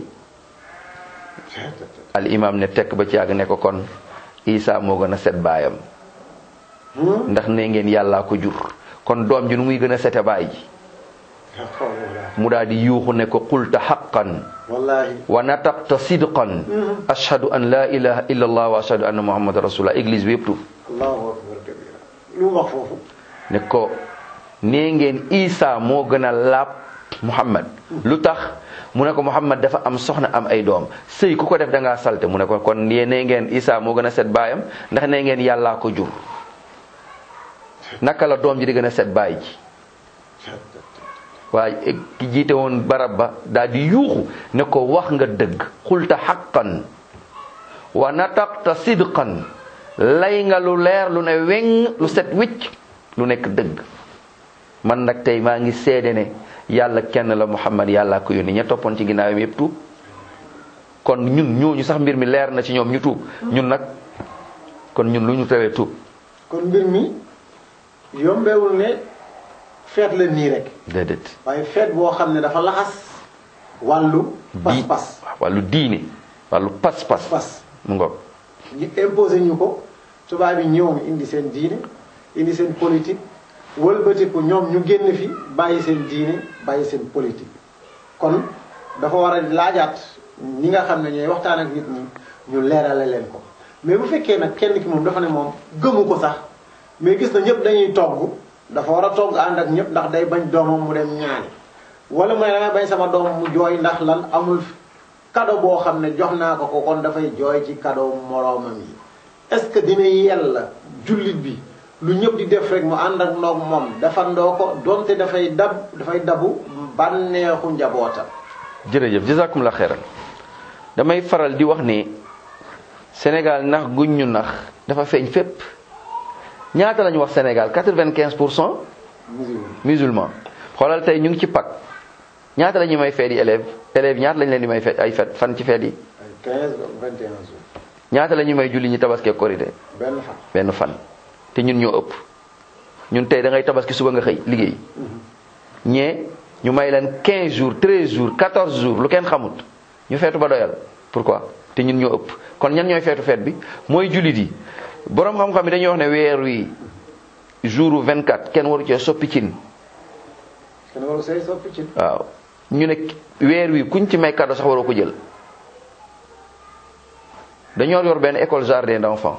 al imam ne tekk ba ci yàgg ne ko kon isa moo gën a set baayam ndax nee ngeen yàllaa ko jur kon doom ji nu muy gën a sete baay ji mu daal di yuuxu ne ko qulta haqqan wallahi wa nataqta sidqan ashhadu an la ilaha illa allah wa ashhadu anna muhammadan rasulullah église bi yëpp tuub allahu akbar kabira lu mu wax foofu ne ko nee ngeen isa moo gën a laab muhammad lu tax mu ne ko muhammad dafa am soxna am ay doom sëy ku ko def da ngaa salte mu ne ko kon yee nee ngeen isa moo gën a set baayam ndax nee ngeen yàllaa ko jur naka la doom ji di gën a set bàyyi ji waaye ki jiite woon barab ba daal di yuuxu ne ko wax nga dëgg xulta xaqan wa nataqta sidqan lay nga lu leer lu ne weng lu set wicc lu nekk dëgg man nag tey maa ngi seede ne yàlla kenn la muhammad yàlla ko yónni ña toppoon ci ginnaawam yépp tuub kon ñun ñooñu sax mbir mi leer na ci ñoom ñu tuub ñun nag kon ñun lu ñu tawee tuub kon mbir mi yombewul ne feet la nii rek déedéet waaye feet boo xam ne dafa laxas wàllu pas-pas wàllu diine wàllu pas-pas pas mu ngoog ñu imposé ñu ko tubaab yi ñëwoon indi seen diine indi seen politique wëlbatiku ñoom ñu génn fi bàyyi seen diine bàyyi seen politique kon dafa war a laajaat ñi nga xam ne ñooy waxtaan ak nit ñi ñu leerale leen ko mais bu fekkee nag kenn ki moom dafa ne moom gëmu ko sax mais gis na ñëpp dañuy togg dafa war a togg ànd ak ñëpp ndax day bañ doomam mu dem ñaani wala mu ne damay bañ sama doom mu jooy ndax lan amul cadeau boo xam ne jox naa ko ko kon dafay jooy ci cadeau moroomam yi est-ce que dina yella jullit bi lu ñëpp di def rek mu ànd ak noog moom defandoo ko donte dafay dab dafay dabu bànneexu njabootam jërëjëf jazakum la xeeral damay faral di wax ne Sénégal nax guñ ñu nax dafa feeñ fépp ñaata la ñu wax Sénégal quatre-vingt-quinze pour cent musulman musulman xoolal tey ñu ngi ci Pâques ñaata la ñuy may feet yi élèves élèves ñaata lañ leen di may feet ay feet fan ci feet yi ay 15 ba 21 jours ñaata la ñuy may julli ñi tabaski ak korité benn fan benn fan te ñun ñoo ëpp ñun tey da ngay tabaski suba nga xëy liggéey ñee ñu may leen 15 jours 13 jours 14 jours lu kenn xamut ñu feetu ba doyal pourquoi te ñun ñoo ëpp kon ñan ñooy feetu feet bi mooy jullit yi boroom xam-xam yi dañuy wax ne weer wi jour 24 kenn waru cee soppi cin kenn waru say soppi ci waaw ñu ne weer wi kuñ ci may cadeau sax waroo ko jël dañoo yor benn école jardin d'enfants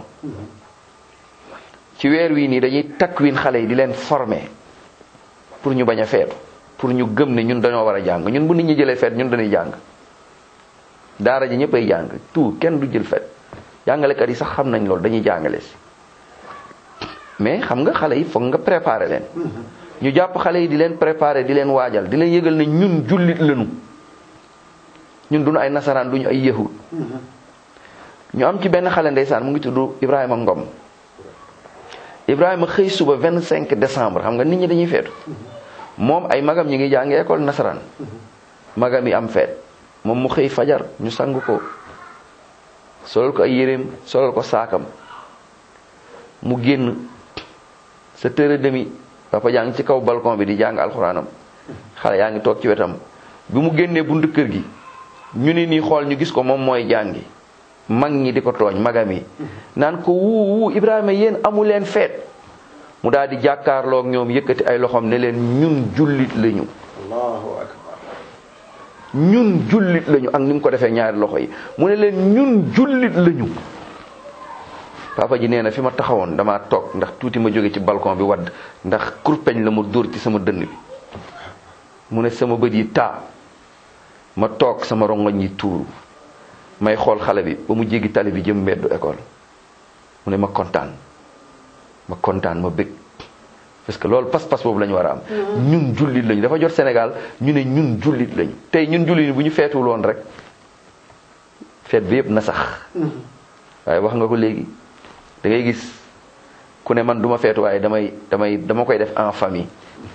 ci weer wii nii dañuy takwin xale yi di leen former pour ñu bañ a feetu pour ñu gëm ne ñun dañoo war a jàng ñun bu nit ñi jëlee feet ñun dañuy jàng daara ji ñëpp ay jàng tout kenn du jël feet jàngalekat yi sax xam nañ loolu dañuy jàngale si mais xam nga xale yi foog nga préparer leen ñu jàpp xale yi di leen préparer di leen waajal di leen yëgal ne ñun jullit lañu ñun duñu ay nasaraan duñu ay yahud ñu am ci benn xale ndeysaan mu ngi tudd Ibrahima Ngom Ibrahima xëy suba 25 décembre xam nga nit ñi dañuy feetu moom ay magam ñi ngi jàngi école nasaraan magam yi am feet moom mu xëy fajar ñu sang ko solal ko ay yéreem solal ko saakam mu génn sa tëre demi papa jàng ci kaw balcon bi di jàng alxuraanam xale yaa ngi toog ci wetam bi mu génnee buntu kër gi ñu ni nii xool ñu gis ko moom mooy jàngi mag ñi di ko tooñ magam yi naan ko wuu wuu Ibrahima yéen amu leen feet mu daal di jàkkaarloog ñoom yëkkati ay loxoom ne leen ñun jullit lañu allahu akbar ñun jullit lañu ak ni mu ko defee ñaari loxo yi mu ne leen ñun jullit lañu papa ji nee na fi ma taxawoon damaa toog ndax tuuti ma jóge ci balcon bi wadd ndax kurpeñ la ma dóor ci sama dënn bi mu ne sama bët yi taa ma toog sama rongoñ yi tuuru may xool xale bi ba mu jéggi tali bi jëm mbeddu école mu ne ma kontaan ma kontaan ma bëgg parce que loolu pas-pas boobu la ñu war a am ñun jullit lañu dafa jot Sénégal ñu ne ñun jullit lañu tey ñun jullit bu ñu feetul woon rek feet bi yëpp na sax waaye wax nga ko léegi da ngay gis ku ne man duma feetu waaye damay damay dama koy def en famille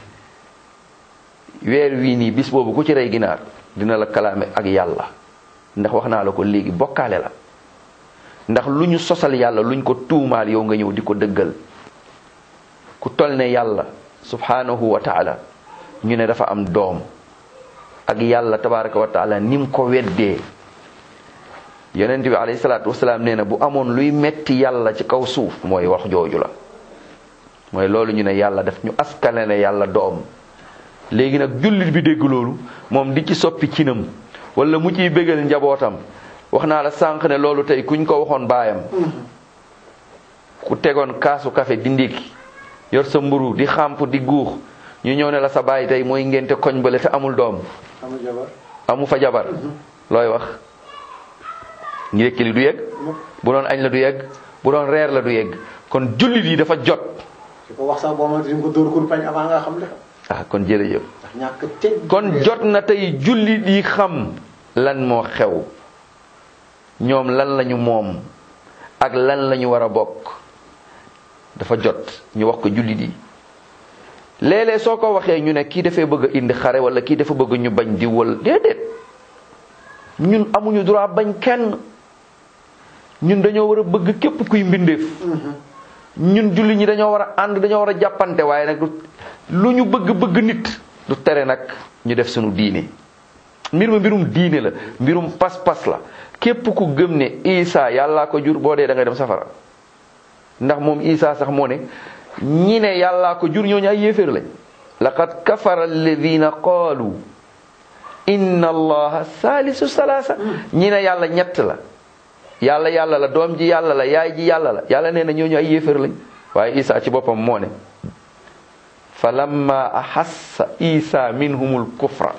weer wii nii bis boobu ku ci rey ginaar dina la kalaame ak yàlla ndax wax naa la ko léegi bokkaale la ndax lu ñu sosal yàlla luñ ko tuumaal yow nga ñëw di ko dëggal ku tol ne yàlla subhanahu wa taala ñu ne dafa am doom ak yàlla tabaraka wa taala ni mu ko weddee yonent bi alayhi salaatu wasalaam nee na bu amoon luy metti yàlla ci kaw suuf mooy wax jooju la mooy loolu ñu ne yàlla daf ñu askane ne yàlla doom léegi nag jullit bi dégg loolu moom di ci soppi cinam wala mu ciy bégal njabootam wax naa la sànq ne loolu tey kuñ ko waxoon baayam ku tegoon kaasu café di ndékki yor sa mburu di xàmp di guux ñu ñëw ne la sa baay tey mooy ngénte koñ bale te amul doom amul jabar amu fa jabar looy wax ndékki li du yegg bu doon añ la du yegg bu doon reer la du yegg kon jullit yi dafa jot ci ko wax sax boo ma di ko dóor kurpañ avant nga xam li xam ah kon jërëjëf ndax ñàkk teg kon jot na tey jullit yi xam lan moo xew ñoom lan lañu moom ak lan lañu war a bokk dafa jot ñu wax ko jullit yi léeg-léeg soo ko waxee ñu ne kii dafay bëgg a indi xare wala kii dafa bëgg ñu bañ di wal déedéet ñun amuñu droit bañ kenn ñun dañoo war a bëgg képp kuy mbindeef ñun jullit ñi dañoo war a ànd dañoo war a jàppante waaye nag du lu ñu bëgg bëgg nit du tere nag ñu def sunu diine mbir ma mbirum diine la mbirum pas-pas la képp ku gëm ne Isa yàllaa ko jur boo dee da nga dem safara ndax moom Isa sax moo ne ñi ne yàllaa ko jur ñooñu ay yéeféer lañ laqad kafara alladina qaalu inna allaha saalisu salaasa ñi ne yàlla ñett la yàlla yàlla la doom ji yàlla la yaay ji yàlla la yàlla nee na ñooñu ay yéeféer lañ waaye Isa ci boppam moo ne fa lamma ahassa Isa minhumul kufra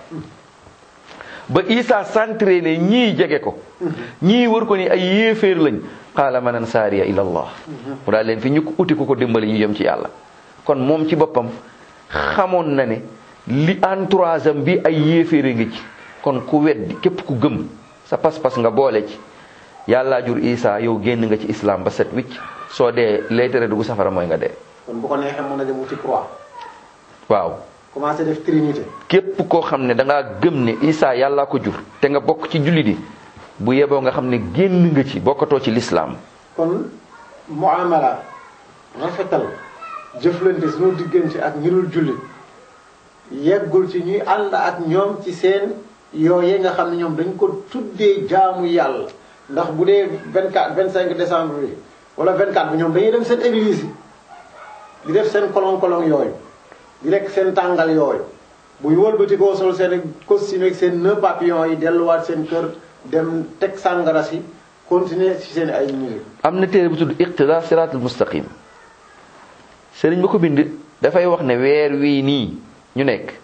ba Isa centré ne ñii jege ko ñii wër ko ni ay yéeféer lañ qaala man ansaariya ila allah mu daal leen fi ñu ko uti ku ko dimbali ñu jëm ci yàlla kon moom ci boppam xamoon na ne li entourage am bi ay yéeféere ngi ci kon ku weddi képp ku gëm sa pas-pas nga boole ci yàllaa jur Isa yow génn nga ci islam ba set wicc soo dee lay tere dugg safara mooy nga dee kon bu ko neexee mën na dem wuti croix waaw commencé def trinité képp koo xam ne da ngaa gëm ne Isa yàllaa ko jur te nga bokk ci jullit yi bu yeboo nga xam ne génn nga ci bokkatoo ci lislaam kon muamala rafetal jëflante suñu diggante ak ñi dul jullit yeggul ci ñuy ànd ak ñoom ci seen yooye nga xam ne ñoom dañ ko tuddee jaamu yàlla ndax bu dee 24 25 décembre bi wala 24 bi ñoom dañuy dem seen église yi di def seen kolong kolong yooyu di lekk seen tàngal yooyu buy wëlbati koo sol seen costume ak seen nœud papillon yi delluwaat seen kër dem teg sàngara si continuer ci seen ay musique am na téere bu tudd iqtida siratul mustaqim sëriñ ba ko bind dafay wax ne weer wii nii ñu nekk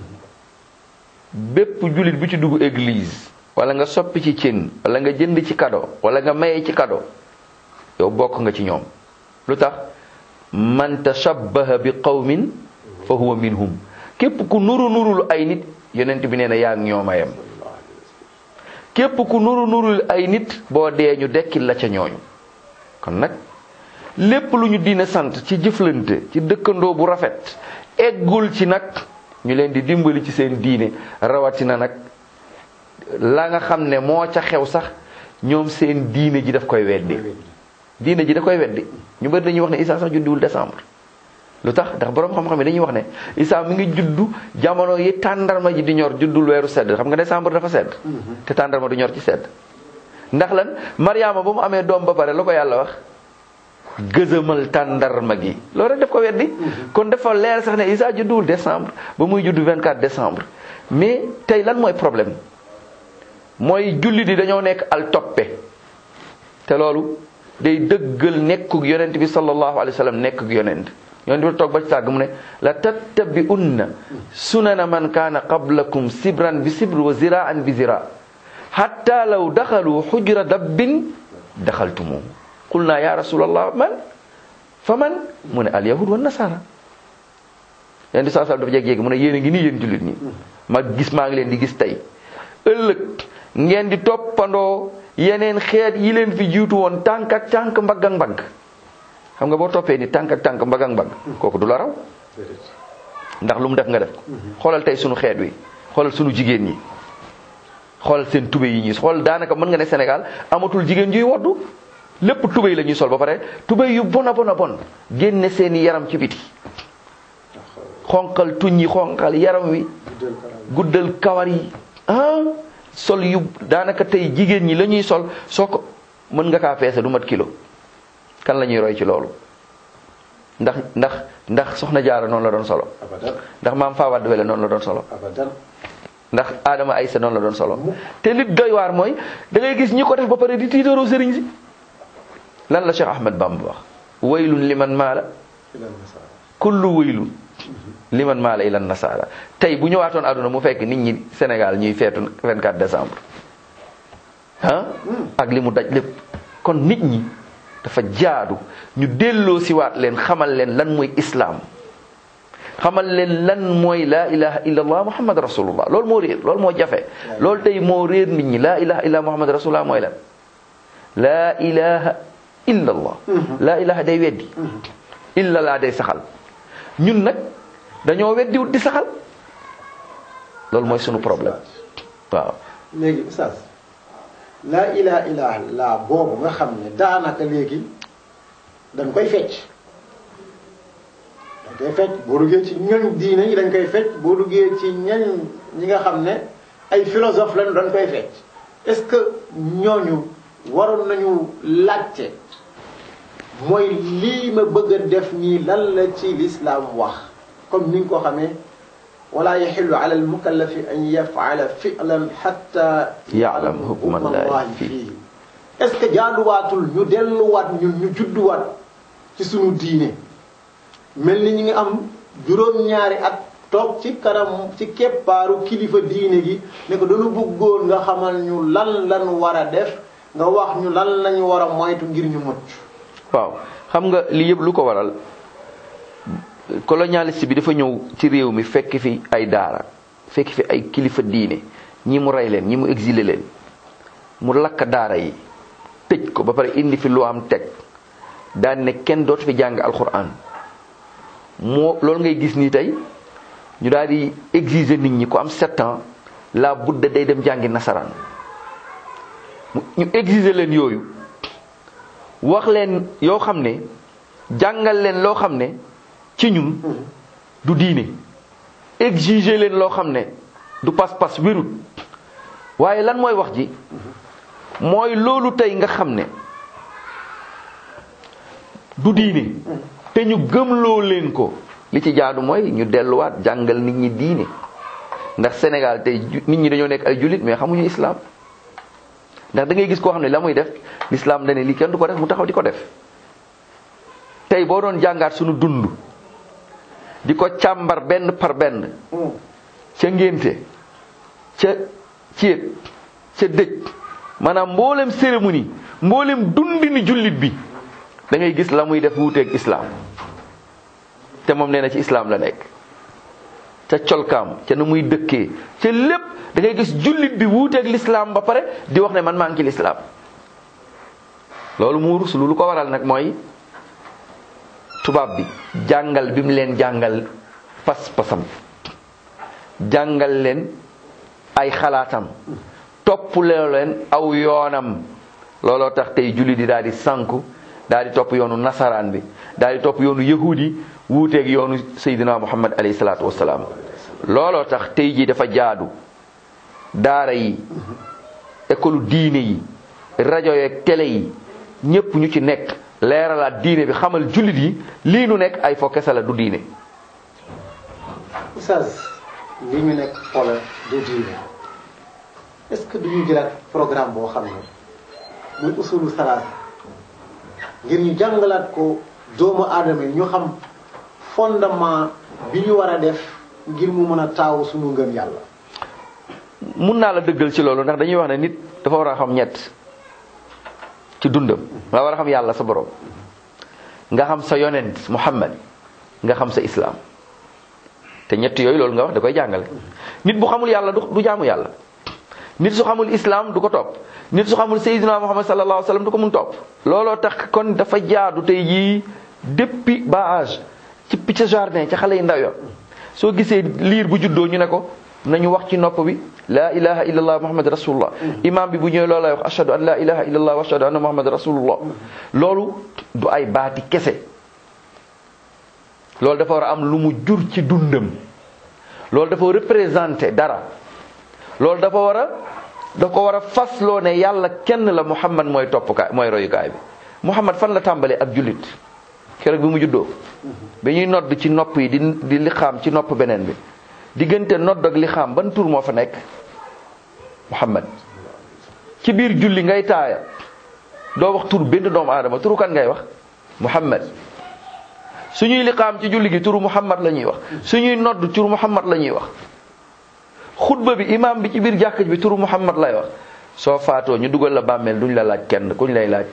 bépp jullit bu ci dugg église wala nga soppi ci cin wala nga jënd ci kado wala nga maye ci kado yow bokk nga ci ñoom lu tax man tashabbaha bi qawmin fa huwa minhum képp ku nuru nurul ay nit yonent bi nee na yaa ngi ñoom a yem képp ku nuru nurul ay nit boo dee ñu dekkil la ca ñooñu kon nag lépp lu ñu diine sant ci jëflante ci dëkkandoo bu rafet eggul ci nag ñu leen di dimbali ci seen diine rawatina nag la nga xam ne moo ca xew sax ñoom seen diine ji daf koy weddi diine ji da koy weddi ñu bari dañuy wax ne Isa sax juddiwul décembre lu tax ndax borom xam-xam yi dañuy wax ne Isa mi ngi juddu jamono yi tàndarma ji di ñor juddul weeru sedd xam nga décembre dafa sedd te tàndarma du ñor ci sedd ndax lan Mariama ba mu amee doom ba pare la ko yàlla wax gëzëmal tàndarma gi loolu rek daf ko weddi kon dafa leer sax ne Isa judduwul décembre ba muy juddu 24 décembre mais tey lan mooy problème mooy julli di dañoo nekk al toppe te loolu day dëggal nekkug yonent bi sallallahu alayhi wa sallam nekkug yonent yonent bi toog ba ci tàgg mu ne la tattabi'unna sunana man kaana qablakum sibran bi sibr wa ziraan bi zira hatta law daxalu xujra dabbin daxaltumu qul naa ya rasulallah man fa man mu ne al yahud wa nasara yonent bi saa sallam dafa jeg-jéegi mu ne yéen a ngi nii yéen jullit ñi ma gis maa ngi leen di gis tey ëllëg ngeen di toppandoo yeneen xeet yi leen fi jiitu woon tànk ak tànk mbagg ak mbagg xam nga boo toppee ni tànk ak tànk mbagg ak mbagg kooku du la raw ndax lu mu def nga def xoolal tey sunu xeet wi xoolal sunu jigéen ñi xoolal seen tube yi ñuy xool daanaka mën nga ne Sénégal amatul jigéen juy woddu lépp tubéy la ñuy sol ba pare tubéy yu bon a bon a bon génne seeni yaram ci biti xonqal tuñ yi xonqal yaram wi guddal kawar yi ah sol yu daanaka tey jigéen ñi la ñuy sol soo ko mën nga kaa peese du mat kilo kan la ñuy roy ci loolu ndax ndax ndax soxna jaara noonu la doon solo abadan ndax maam Fawad Wele noonu la doon solo abadan ndax Adama Aysa noonu la doon solo te li doy waar mooy da ngay gis ñi ko def ba pare di tiitaroo sëriñ si lan la Cheikh Ahmed Bamba wax waylun liman maala ila nasara kullu waylun liman maala ila nasara tey bu ñëwaatoon àdduna mu fekk nit ñi Sénégal ñuy feetu 24 décembre ah ak li mu daj lépp kon nit ñi dafa jaadu ñu delloo siwaat leen xamal leen lan mooy islaam xamal leen lan mooy laa ilaha illallah muhammad rasulullah loolu moo réer loolu moo jafe loolu tey moo réer nit ñi laa ilaha illallah muhammad rasulullah mooy lan laa ilaha illallah laa ilaha day weddi illallah day saxal ñun nag dañoo weddiwut di saxal loolu mooy sunu problème waaw léegi oustaz laa ilaha illallah boobu nga xam ne daanaka léegi dañ koy fecc dañ koy fecc boo duggee ci ñoñ diine yi dañ koy fecc boo duggee ci ñoñ ñi nga xam ne ay philosophe lañ dañ koy fecc est-ce que ñooñu waroon nañu laajte mooy lii ma bëgg a def nii lan la ci lislaam wax comme ni nga ko xamee wala yaxillu ala almukallafi an yafala filan xatta yaalam hukmallahi fii est-ce que jaaduwaatul ñu delluwaat ñun ñu judduwaat ci sunu diine mel ni ñu ngi am juróom-ñaari at toog ci kanam ci keppaaru kilifa diine gi ne ko dañu bëggoon nga xamal ñu lan lan war a def nga wax ñu lan lañu war a moytu ngir ñu mucc waaw xam nga lii yëpp lu ko waral colonialiste bi dafa ñëw ci réew mi fekk fi ay daara fekk fi ay kilifa diine ñi mu rey leen ñi mu exilé leen mu lakk daara yi tëj ko ba pare indi fi lu am teg daan ne kenn dootu fi jàng alquran moo loolu ngay gis nii tey ñu daal di exiger nit ñi ku am sept ans la budda day dem jàngi nasaraan ñu exiger leen yooyu wax leen yoo xam ne jàngal leen loo xam ne ci ñun du diine exiger leen loo xam ne du pas-pas wérut waaye lan mooy wax ji mooy loolu tey nga xam ne du diine te ñu gëmloo leen ko li ci jaadu mooy ñu delluwaat jàngal nit ñi diine ndax Sénégal tey nit ñi dañoo nekk ay jullit mais xamuñu islam ndax da ngay gis koo xam ne la muy def l'islam dane lii kenn du ko def mu taxaw di ko def tey boo doon jàngaat suñu dund di ko càmbar benn par benn ca ngénte ca céet ca dëj maanaam mboolem cérémonie mboolem dundini jullit bi da ngay gis la muy def wuuteeg islam te moom nee na ci islam la nekk ca colkaam ca na muy dëkkee ca lépp da ngay gis jullit bi wuuteeg l'islam ba pare di wax ne man maa ngi ci l'islam loolu mu rus lu ko waral nag mooy tubaab bi jàngal bi mu leen jàngal pas-pasam jàngal leen ay xalaatam topp leen aw yoonam looloo tax tey jullit yi daal di sànku daal di topp yoonu nasaraan bi daal di topp yoonu yahudi wuuteeg yoonu Seydina Muhammad alayhi salaatu wasalaam looloo tax tey jii dafa jaadu daara yi école diine yi rajo yeeg télé yi ñépp ñu ci nekk leeralaat diine bi xamal jullit yi lii nu nekk ay fo kese la du diine oustaz li ñu nekk xoolal du diine est-ce que duñu jëlaat programme boo xam ne muy usulu salaat ngir ñu jàngalaat ko doomu aadama yi ñu xam fondement bi ñu war a def ngir mu mën a taawu suñu ngëm yàlla mun naa la dëggal ci loolu ndax dañuy wax ne nit dafa war a xam ñett ci dundam nga war a xam yàlla sa borom nga xam sa yonent muhammad nga xam sa islam te ñett yooyu loolu nga wax da koy jàngale nit bu xamul yàlla du du jaamu yàlla nit su xamul islam du ko topp nit su xamul sayyidina muhammad sallallahu alayhi wa sallam du ko mun topp looloo tax kon dafa jaadu tey jii depuis ba âge ci picc jardin ca xale yi ndaw ya soo gisee liir bu juddoo ñu ne ko nañu wax ci nopp bi la ilaha illallah muhammad rasulullah imam bi bu ñëwee loolu lay wax ashhadu an la ilaha illallah wa ashhadu anna muhammad rasulullah loolu du ay baati kese loolu dafa war a am lu mu jur ci dundam loolu dafa représenté dara loolu dafa war a dafa ko war a fasloo ne yàlla kenn la muhammad mooy toppkaay mooy royukaay bi muhammad fan la tàmbalee ak jullit keroog bi mu juddoo bi ñuy nodd ci nopp yi di di liqaam ci nopp beneen bi diggante nodd ak liqaam ban tur moo fa nekk muhammad ci biir julli ngay taaya doo wax tur benn doomu aadama turu kan ngay wax muhammad suñuy liqaam ci julli gi turu muhammad la ñuy wax suñuy nodd turu muhammad la ñuy wax xutba bi imam bi ci biir jàkk bi turu muhammad lay wax soo faatoo ñu dugal la bàmmeel duñ la laaj kenn kuñ lay laaj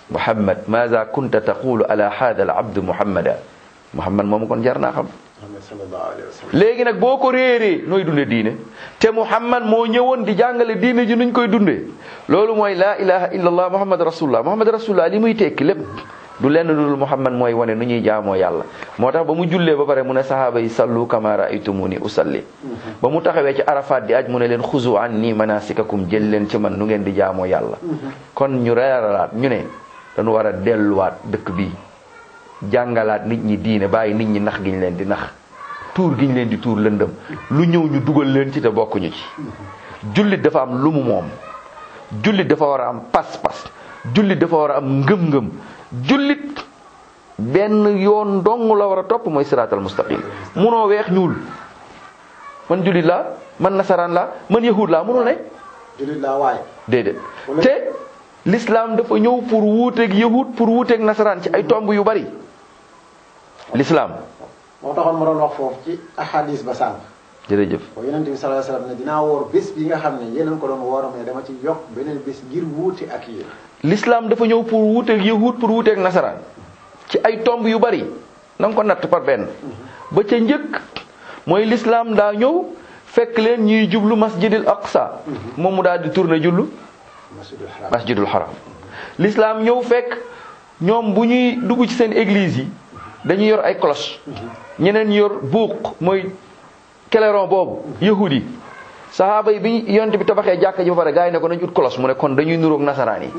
muhammad maza kunta taqulu ala hada al abd muhammada muhammad moomu kon jar naa xam Muhammad sallallahu alayhi wa sallam léegi nag boo ko réeree nooy dunde diine te muhammad moo ñëwoon di jàngale diine ji nuñ koy dundee loolu mooy laa ilaha illa allah muhammad rasulullah muhammad rasulullah li muy tekki lépp du lenn dul muhammad mooy wane nu ñuy jaamoo yàlla moo tax ba mu jullee ba pare mu ne sahaaba yi sallu kama raaytumuni usalli ba mu taxawee ci arafat di aj mu ne leen xuzu an nii manasikakum jël leen ci man nu ngeen di jaamoo yàlla kon ñu reeralaat ñu ne dañu war a delluwaat dëkk bi jàngalaat nit ñi diine bàyyi nit ñi nax giñ leen di nax tuur giñ leen di tuur lëndëm lu ñëw ñu dugal leen ci te bokkuñu ci jullit dafa am lu mu moom jullit dafa war a am pas-pas jullit dafa war a am ngëm-ngëm jullit benn yoon dong la war a topp mooy siraatal mustaqim munoo weex ñuul man jullit laa man nasaraan laa man yahud laa munul ne jullit laa waaye déedéet Wala- te l'islam dafa ñëw pour wuuteeg yahud pour wuuteeg nasaraan ci ay tomb yu bari l'islam moo taxoon ma doon wax foofu ci ahadis ba sànq jërëjëf boo yonente bi sallallahu alayhi wa sallam ne dinaa woor bés bi nga xam ne yéen a ko doon woor mais dama ci yokk beneen bés ngir wuute ak yéen l'islam dafa ñëw pour wuuteeg yahud pour wuuteeg nasaraan ci ay tomb yu bari na nga ko natt par benn ba ca njëkk mooy l'islam daa ñëw fekk leen ñuy jublu masjidil aqsa moom mu daal di tourné jullu masjidul haram masjidul haram l'islam ñëw fekk ñoom bu ñuy dugg ci seen église yi dañuy yor ay cloche ñeneen yor buuq mooy clairon boobu yahud yi sahaaba yi bi yonent bi tabaxee jàkka ji ba pare gars yi ne ko nañ ut cloche mu ne kon dañuy nuroog nasaraan yi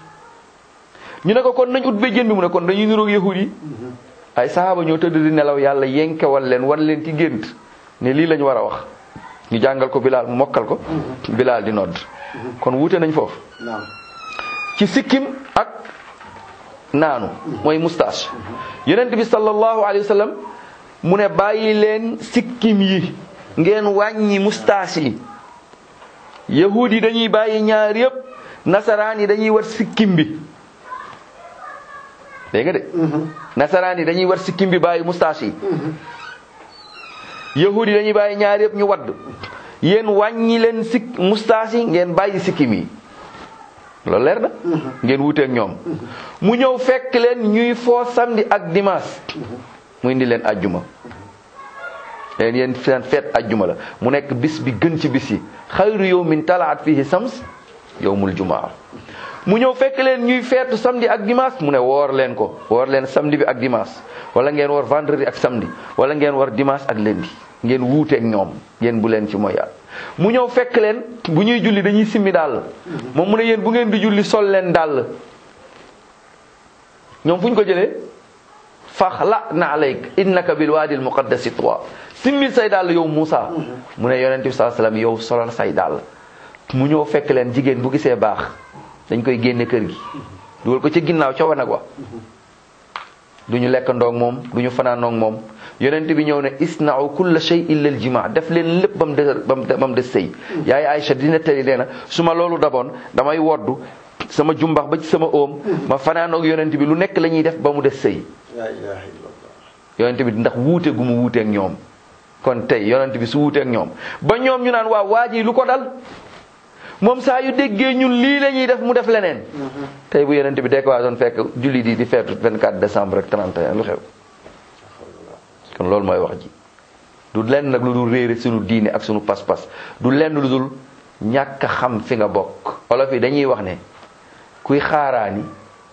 ñu ne ko kon nañ ut béjjén bi mu ne kon dañuy nuroog yahud yi ay sahaaba ñoo tëdd di nelaw yàlla yenkewal leen wan leen ci gént ne lii lañu war a wax ñu jàngal ko bilaal mu mokkal ko bilaal di nodd kon wuute nañ foofu naam ci sikkim ak naanu mooy moustache yonent bi sallallahu alayhi wa sallam mu ne bàyyi leen sikkim yi ngeen wàññi moustache yi yahud yi dañuy bàyyi ñaar yëpp nasaraan yi dañuy war sikkim bi dégg nga de nasaraan yi dañuy war sikkim bi bàyyi moustache yi yahud yi dañuy bàyyi ñaar yëpp ñu wadd yéen wàññi leen sik moustache yi ngeen bàyyi sikkim yi loolu leer na ngeen wuteek ñoom mu ñëw fekk leen ñuy foo samedi ak dimanche mu indi leen ajjuma leen yéen seen feet ajjuma la mu nekk bis bi gën ci bis yi xayru yawmin talaat fihi sams yawmul jumaa mu ñëw fekk leen ñuy feetu samedi ak dimanche mu ne woor leen ko woor leen samedi bi ak dimanche wala ngeen war vendredi ak samedi wala ngeen war dimanche ak lundi ngeen wuuteek ñoom ngeen bu leen ci mooy yàlla mu ñëw fekk leen bu ñuy julli dañuy simmi dàll moom mu ne yéen bu ngeen di julli sol leen dàll ñoom fu ñu ko jëlee faxla na alayk innaka bil waadi al muqaddasi tuwa simmil say dàll yow Moussa mu ne yonente bi sallallahu alayhi wasallam yow solal say dàll mu ñëw fekk leen jigéen bu gisee baax dañ koy génne kër gi dugal ko ci ginnaaw ca wanag wa du ñu lekk ndoog moom du ñu fanaanoog moom yonent bi ñëw ne isna'u kulla shay illa al jima def leen lépp ba mu des ba mu des sëy yaay Aïcha dina tëri nee na su ma loolu daboon damay woddu sama jumbax ba ci sama oom ma fanaanoog yonent bi lu nekk la ñuy def ba mu des sëy la ilaha illallah yonent bi ndax wuute gu mu wuuteeg ñoom kon tey yonent bi su wuuteeg ñoom ba ñoom ñu naan waaw waa ji lu ko dal moom saa yu déggee ñun lii la ñuy def mu def leneen tey bu yonent bi dekk waa doon fekk julli di di feetu 24 décembre ak 31 lu xew kon loolu mooy wax ji du lenn nag lu dul réere suñu diine ak suñu pas-pas du lenn lu dul ñàkk a xam fi nga bokk olof yi dañuy wax ne kuy xaaraani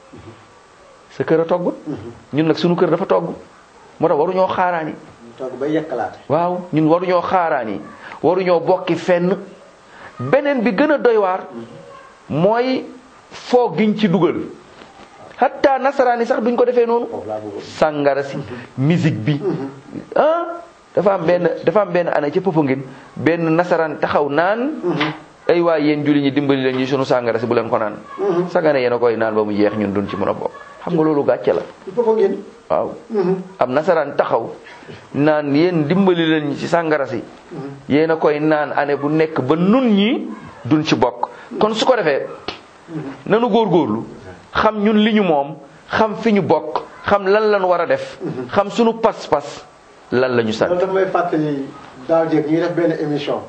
sa kër a togg ñun nag suñu kër dafa togg moo tax waruñoo xaaraani ñu toog ba yekkalaate waaw ñun waruñoo xaaraani waruñoo bokki fenn beneen bi gën a doy waar mooy foo giñ ci dugal hatta nasaraani sax duñ ko defee noonu foofu laa bëggoon sàngara si musique bi ah dafa am benn dafa am benn année ca Popenguine benn nasaraan taxaw naan ay waay yéen julli ñi dimbali leen ñi sunu sàngara si bu leen ko naan sagane yéen a koy naan ba mu jeex ñun duñ ci mën a bokk xam nga loolu gàcce la il faut ngeen waaw am nasaraan taxaw naan yéen dimbali leen ñi ci sàngara si yéen a koy naan année bu nekk ba nun ñi duñ ci bokk kon su ko defee nanu góorgóorlu xam ñun li ñu moom xam fi ñu bokk xam lan lañ war a def xam sunu pas-pas lan la ñu sant loolu dafa may fàttali daaw jéeg ñuy def benn émission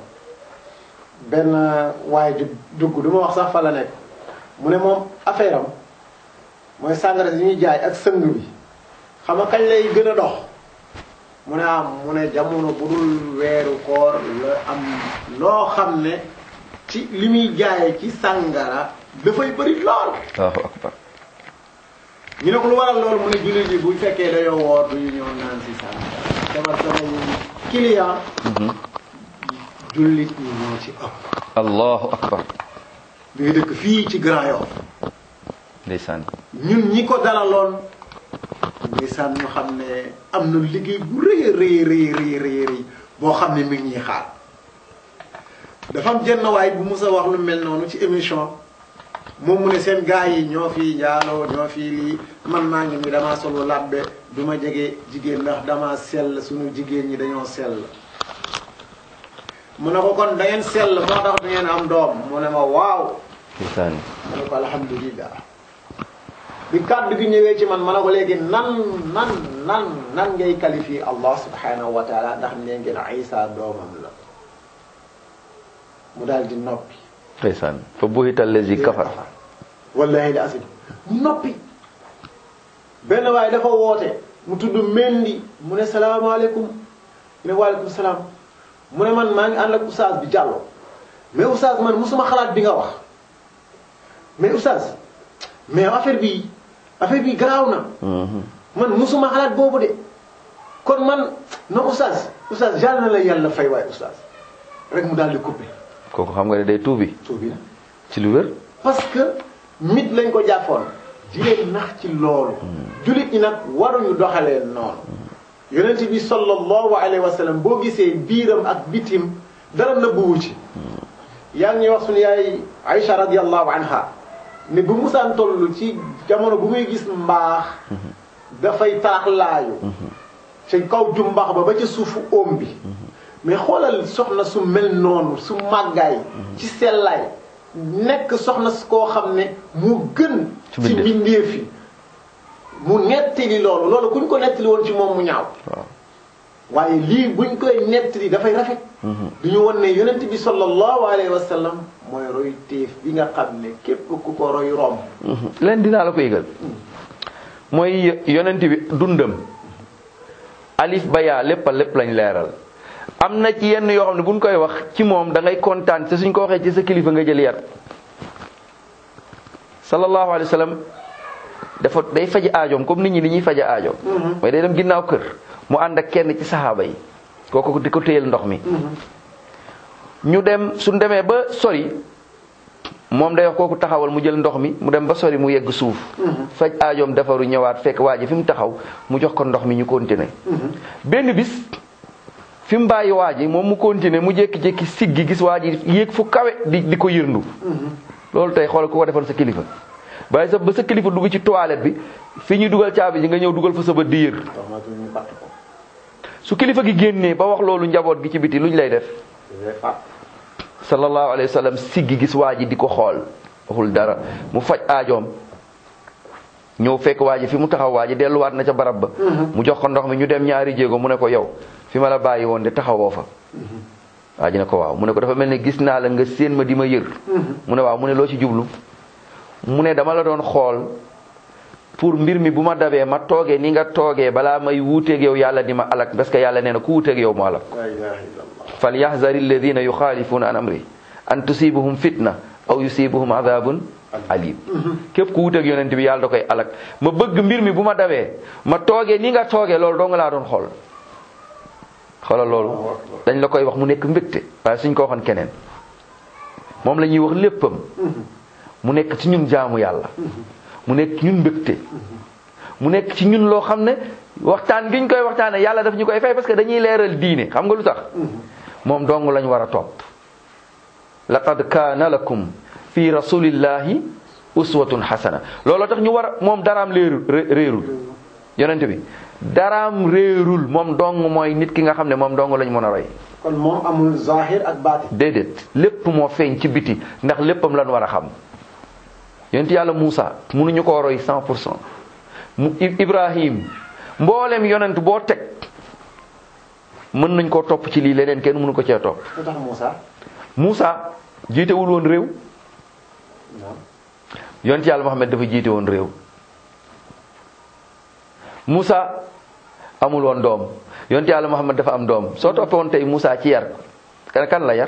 benn waaye di dugg du ma wax sax fa la nekk mu ne moom affaire am mooy sàngara si ñuy jaay ak sëng bi xam nga kañ lay gën a dox mu ne am mu ne jamono bu dul weeru koor la am loo xam ne ci li muy jaayee ci sàngara dafay bëri lool allahu akbar ñu ne ko lu waral loolu mu ne jullit yi bu fekkee dañoo woor du ñu ñëw naan si sàngara dama sama client jullit ñi ñoo ci ëpp allahu akbar bi nga dëkk fii ci Grand Yoff ndeysaan ñun ñi ko dalaloon ndeysaan ñu xam ne am na liggéey bu rëy a rëy rëy rëy rëy rëy boo xam ne mi ngi ñuy xaar dafa am jenn waay bu mus a wax lu mel noonu ci émission moom mu ne seen gars yi ñoo fi njaaloo ñoo fi lii man maa ngi ni damaa solu labbe du ma jege jigéen ndax dama sell suñu jigéen ñi dañoo sell mu ne ko kon da ngeen sell moo tax da ngeen am doom mu ne ma waaw ndeysaan ma ne ko alhamdulillah bi kàddu gi ñëwee ci man ma ne ko léegi nan nan nan nan ngay qualifier Allah subhanahu wa taala ndax nee ngeen Isa doomam la mu daal di noppi ndeysaan fa buhita allazi kafar wallahi la asim mu noppi benn waaye dafa woote mu tudd Mendi mu ne salaamaaleykum mu ne waaleykum salaam mu ne man maa ngi ànd ak oustaz bi Diallo mais oustaz man musuma xalaat bi nga wax mais oustaz mais affaire bi affaire bi garaaw na man musuma xalaat boobu de kon man non oustaz oustaz yàlla na la yàlla fay waay oustaz rek mu daal di coupé kooku xam nga ne day tuubi tuubi na ci lu wér parce que mit lañ ko jàppoon di leen nax ci loolu jullit ñi nag waruñu doxalee noonu yonent bi sallallahu alayhi wa sallam boo gisee biiram ak bitim dara nëbbuwu ci yaa ngi ñuy wax suñu yaay Aïcha radiyallahu anha ne bu musaan toll ci jamono bu muy gis mbaax dafay taaxlaayu ci kaw jumbax ba ba ca suufu óom bi mais xoolal soxna su mel noonu su màggaay ci sellaay nekk soxna su koo xam ne mu gën Ci ci mbindeef. mbindeef yi mu nettali loolu loolu kuñ ko nettali woon ci moom mu ñaaw waaw waaye lii buñ koy nettali dafay rafet du ñu won ne yonent bi sallallahu alayhi wa sallam mooy roy téef bi nga xam ne képp ku ko roy romb leen dinaa la ko yëgal mooy yonent bi dundam alif ba yaa lépp a lépp lañ leeral am na ci yenn yoo xam ne buñ koy wax ci moom da ngay kontaan te suñ ko waxee ci sa kilifa nga jël yar sallallahu alayhi wa sallam dafa day faji aajoom comme nit ñi ni ñuy faja aajoom mooy day dem ginnaaw kër mu ànd ak kenn ci saxaaba yi kooku di ko téyel ndox mi ñu dem suñ demee ba sori moom day wax kooku taxawal mu jël ndox mi mu dem ba sori mu yegg suuf faj aajoom defaru ñëwaat fekk waa ji fi mu taxaw mu jox ko ndox mi ñu continuer benn bis fi mu bàyyi waa ji moom mu continuer mu jékki-jékki siggi gis waa ji yéeg fu kawe di di ko yërndu loolu tey xoolal ku ko defoon sa kilifa waaye sa ba sa kilifa dugg ci toilette bi fi ñuy dugal caabi ji nga ñëw dugal fa sa bët di yër tomatul ñu fàtt ko su kilifa gi génnee ba wax loolu njaboot gi ci biti luñ lay def day fàtt sallallahu alayhi wa sallam siggi gis waa ji di ko xool waxul dara mu faj aajoom ñëw fekk waa ji fi mu taxaw waa ji delluwaat na ca barab ba mu jox ko ndox mi ñu dem ñaari jéego mu ne ko yow fi ma la bàyyi woon de taxawoo fa waa ji ne ko waaw mu ne ko dafa mel ne gis naa la nga séen ma di ma yër mu ne waaw mu ne loo ci jublu mu ne dama la doon xool pour mbir mi bu ma dabee ma toogee ni nga toogee balaa may wuuteeg yow yàlla di ma alak parce que yàlla nee na ku wuuteeg yow mu alak la ilaha illallah falyahdari alladina yuxaalifuuna an amri an tusibuhum fitna aw yusibuhum adabun alim képp ku wuteeg yonent bi yàlla da koy alak ma bëgg mbir mi bu ma dawee ma toogee ni nga toogee loolu doo nga laa doon xool xoolal loolu dañ la koy wax mu nekk mbégte waaye suñ ko waxoon keneen moom la ñuy wax léppam mu nekk ci ñun jaamu yàlla mu nekk ci ñun mbégte mu nekk ci ñun loo xam ne waxtaan gi ñu koy waxtaane yàlla daf ñu koy fay parce que dañuy leeral diine xam nga lu tax moom dong lañ war a topp laqad kaana lakum fi rasulillahi uswatun hasana looloo tax ñu war a moom daraam léerul réerul yonent bi daraam réerul moom dong mooy nit ki nga xam ne moom dong lañ mën a roy kon moom amul zahir ak baatin déedéet lépp moo feeñ ci biti ndax léppam lan war a xam yonent yàlla Muusa mënuñu koo roy 100 pour cent mu Ibrahim mboolem yonent boo teg mën nañ koo topp ci lii leneen kenn mënu ko cee topp lu tax Moussa Muusa jiitewul woon réew non yonent yàlla Muhammad dafa jiite woon réew Moussa amul woon doom yonte yàlla Muhammad dafa am doom soo toppee woon tey Moussa ci yar kan kan la yar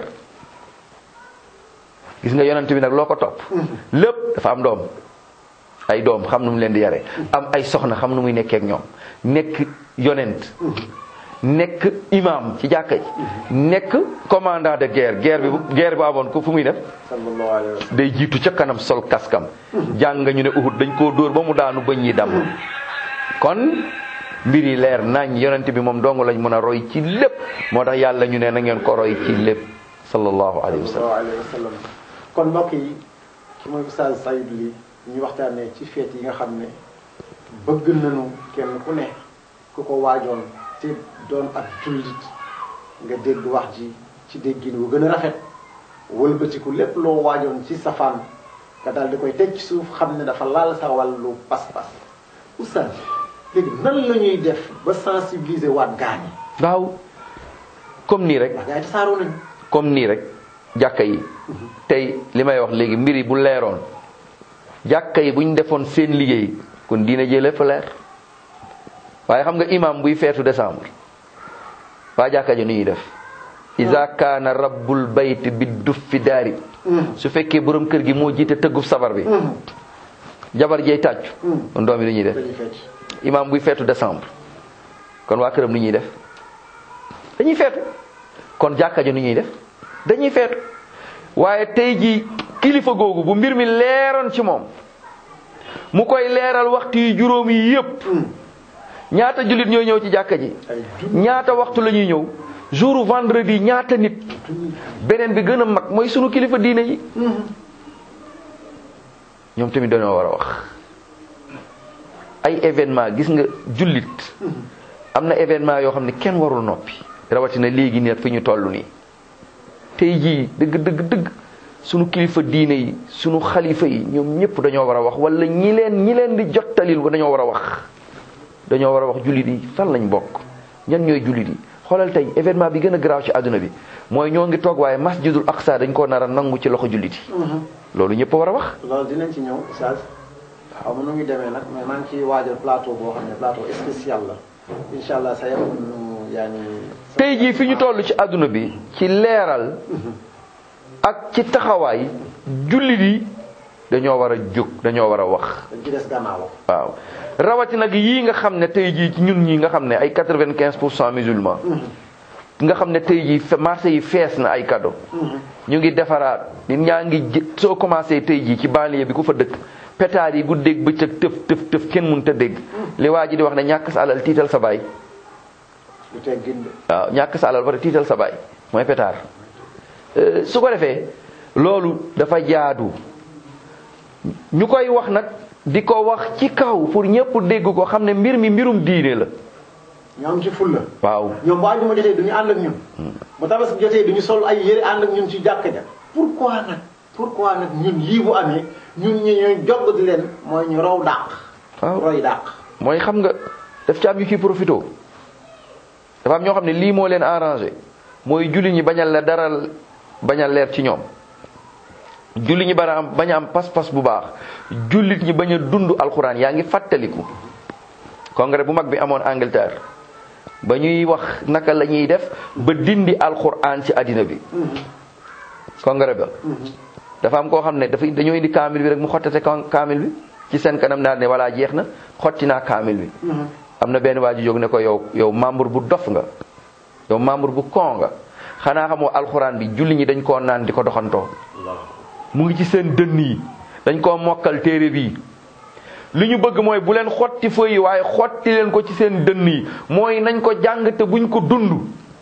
gis nga yonent bi nag loo ko topp lépp dafa am doom ay doom xam nu mu leen di yare am ay soxna xam nu muy nekkee ak ñoom nekk yonent nekk imam ci jàkka ji nekk commandant de guerre guerre bi guerre bu amoon ko fu muy def sallallahu alayhi wa sallam day jiitu ca kanam sol kaskam jàng nga ñu ne Uhud dañ koo dóor ba mu daanu bëñ yi damm kon mbir yi leer nañ yonent bi moom dong lañ mën a roy ci lépp moo tax yàlla ñu ne na ngeen ko roy ci lépp sallallahu alayhi wa sallam sallallahu alayhi wa sallam kon mbokk yi ki mooy Oustaz Saïd Ly ñu waxtaanee ci feet yi nga xam ne bëgg nañu kenn ku ne ku ko waajoon te doon ak jullit nga dégg wax ji ci déggin wu gën a rafet wëlbatiku lépp loo waajoon ci safaan nga daal di koy teg ci suuf xam ne dafa laal sa wàllu pas-pas Oustaz léegi nan la ñuy def ba sensibiliser waat gaañi waaw comme nii rek ndax gars yi tasaaroo nañu comme nii rek jàkka yi tey li may wax léegi mbir yi bu leeroon jàkka yi bu ñu defoon seen liggéey kon diina jee lépp leer waaye xam nga imam buy feetu décembre waa jàkka ji nu ñuy def iza kaana rabbul bayt bi duffi daari su fekkee borom kër gi moo jiite tëggub sabar bi jabar jeey tàccu kon doom yi lu ñuy def dañuy fecc imam buy feetu décembre kon waa këram nu ñuy def dañuy feetu kon jàkka ji nu ñuy def dañuy feetu waaye tey ji kilifa googu bu mbir mi leeroon ci moom mu koy leeral waxtu yi juróom yi yépp ñaata jullit ñooy ñëw ci jàkka ji ay junni ñaata waxtu la ñuy ñëw jour vendredi ñaata nit beneen bi gën a mag mooy sunu kilifa diine yi ñoom tamit dañoo war a wax ay événement gis nga jullit am na événement yoo xam ne kenn warul noppi rawatina léegi nii fi ñu toll nii tey jii dëgg dëgg dëgg sunu kilifa diine yi sunu xalifa yi ñoom ñëpp dañoo war a wax wala ñi leen ñi leen di jottalil ba dañoo war a wax dañoo war a wax jullit yi fan lañ bokk ñan ñooy jullit yi xoolal tey événement bi gën a garaaw ci àdduna bi mooy ñoo ngi toog waaye masjidul aqsa dañ koo nar a nangu ci loxo jullit yi loolu ñëpp a war a wax loolu dinañ ci ñëw Oustaz xaw ma nu ngi demee nag mais maa ngi ciy waajal plateau boo xam ne plateau spécial la incha allah sa yakun yaa ngi tey jii fi ñu toll ci àdduna bi ci leeral ak ci taxawaay jullit yi dañoo war a jóg dañoo war a wax dañ ci des gannaaw waaw rawatina nag yii nga xam ne tey jii ci ñun ñi nga xam ne ay quatre-vingt-quinze pour cent musulmans nga xam ne tey jii fe- marché yi fees na ay cadeau ñu ngi defaraat nit ñaa ngi jë soo commencé tey jii ci banlieue bi ku fa dëkk pétard yi guddeeg bëccëg tëf tëf tëf kenn mënut a dégg li waa ji di wax ne ñàkk sa alal tiital sa baay lu teg ginde waaw ñàkk sa alal ba tiital sa baay mooy pétard Euh, su ko defee loolu dafa jaadu ñu koy wax nag di ko wax ci kaw pour ñëpp dégg ko xam ne mbir mi mbirum diine la ñu am ci fulla waaw ñoom bu àjjuma jotee du ñu ànd ak ñun bu tabaski jotee du ñu sol ay yëre ànd ak ñun ci jàkka ja pourquoi nag pourquoi nag ñun yii bu amee ñun ñi ñooy jogg di leen mooy ñu raw dàq waaw roy dàq mooy xam nga daf ci am yu ciy profité dafa am ñoo xam ne lii moo leen arrangé mooy julli ñi bañal la dara bañal leer ci ñoom julli ñi bara am bañ a am pas-pas bu baax jullit ñi bañ a dund alxuraan yaa ngi fàttaliku congrès bu mag bi amoon Angleterre ba ñuy wax naka la ñuy def ba dindi alxuraan ci àddina bi congrès ba dafa am koo xam ne dafa dañoo indi kaamil bi rek mu xottate ka- kaamil bi ci seen kanam daal ne voilà jeex na xotti naa kaamil bi am na benn waa ji jóg ne ko yow yow membre bu dof nga yow membre bu kon nga xanaa xamoo alxuraan bi julli ñi dañ koo naan di ko doxantoo mu ngi ci seen dënn yi dañ koo mokkal téere bii li ñu bëgg mooy bu leen xotti feuille yi waaye xotti leen ko ci seen dënn yi mooy nañ ko jàng te buñ ko dund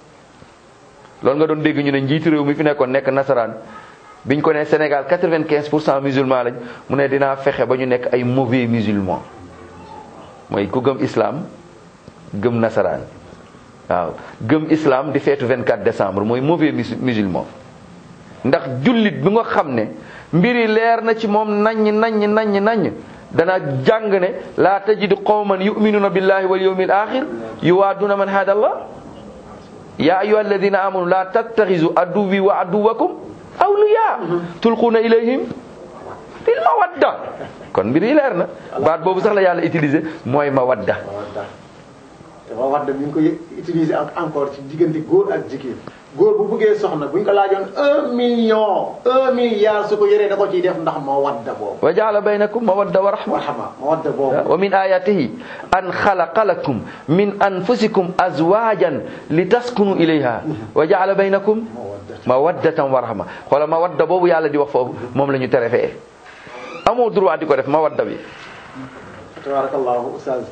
loolu nga doon dégg ñu ne njiitu réew mi fi nekkoon nekk nasaraan biñ ko ne Sénégal 95 pour cent musulman lañ mu ne dinaa fexe ba ñu nekk ay mauvais musulman mooy ku gëm islam gëm nasaraan waaw gëm islam di feetu 24 décembre mooy mauvais mus- musulman ndax jullit bi nga xam ne mbiri leer na ci moom naññ naññ naññ naññ dana jàng ne laa tajidu qawman yuminuna billahi wal yawmil axir yuwaaduna man hada allah ya ayuha alladina amanu la tattaxizu aduwi wa aduwakum awliya tulquuna ilayhim fil mawadda kon mbir yi leer na baat boobu sax la yàlla utilisé mooy mawadda mawadda te mawadda mi ngi koy utiliser ak encore ci diggante góor ak jigéen góor bu bëggee soxna bu ñu ko laajoon un million un milliard su ko yoree da ko ciy def ndax mawadda boobu wa jaala baynakum mawadda wa rahma marhama mawadda boobu wa min ayatihi an xalaqa lakum min anfusikum azwajan li taskunu ilayha wa jaala baynakum mawadda mawaddatan wa rahma xoola mawadda boobu yàlla di wax foofu moom la ñu tere fee amoo droit di ko def mawadda bi tabarakallahu ustaz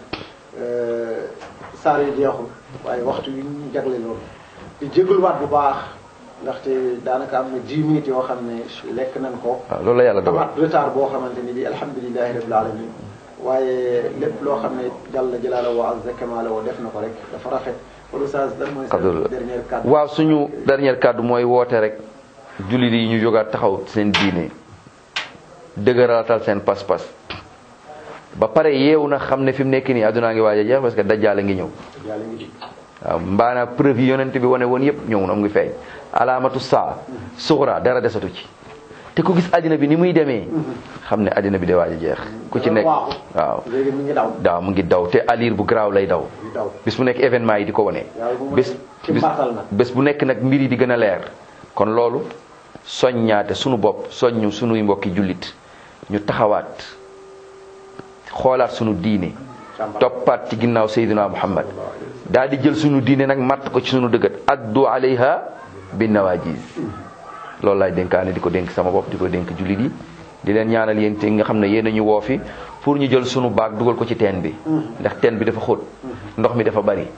saar yi jeexul waaye waxtu yi ñu jagle loolu di jégaluwaat bu baax ndaxte daanaka am na 10 minutes yoo xam ne lekk nañ ko waaw loolu la yàlla dogal amaat retard boo xamante ni bi alhamdulilahi rabbil alamin waaye lépp loo xam ne jàlla jalaala wa azza kamala wa def na ko rek dafa rafet kon ustaz lan mooy sa Abdul- dernière kàddu waaw suñu dernière kàddu mooy woote rek jullit yi ñu jógaat taxaw seen diine dëgëralatal seen pas-pas ba pare yeewu na xam ne fi mu nekk nii àddunaa ngi waaj a jeex parce que dajjaal a ngi ñëw yàlla ngi ci waaw mbaana preuve yi yonent bi wane woon yëpp ñëw na mu ngi feeñ alaamatu saa suxra dara desatu ci te ku gis àddina bi ni muy demee xam ne àddina bi de waaj a jeex ku ci nekk waaw waaw léegi mi ngi daw daaw mu ngi daw te alir bu garaaw lay daw di daw bis bu nekk événement yi di ko wane yàlla bu mu bés ci bis mbartal nag bés bu nekk nag mbir yi di gën a leer kon loolu soññaate sunu bopp soññu sunuy mbokki jullit ñu taxawaat xoolaat sunu diine càmbar toppaat ci ginnaaw Seydina Muhammad daal di jël sunu diine nag matt ko ci sunu dëggat addu alayha bin nawajiz loolu laay dénkaane di ko dénk sama bopp di ko dénk jullit yi di leen ñaanal yéen te nga xam ne yéen a ñu woo fi pour ñu jël sunu baag dugal ko ci teen bi ndax teen bi dafa xóot ndox mi dafa bari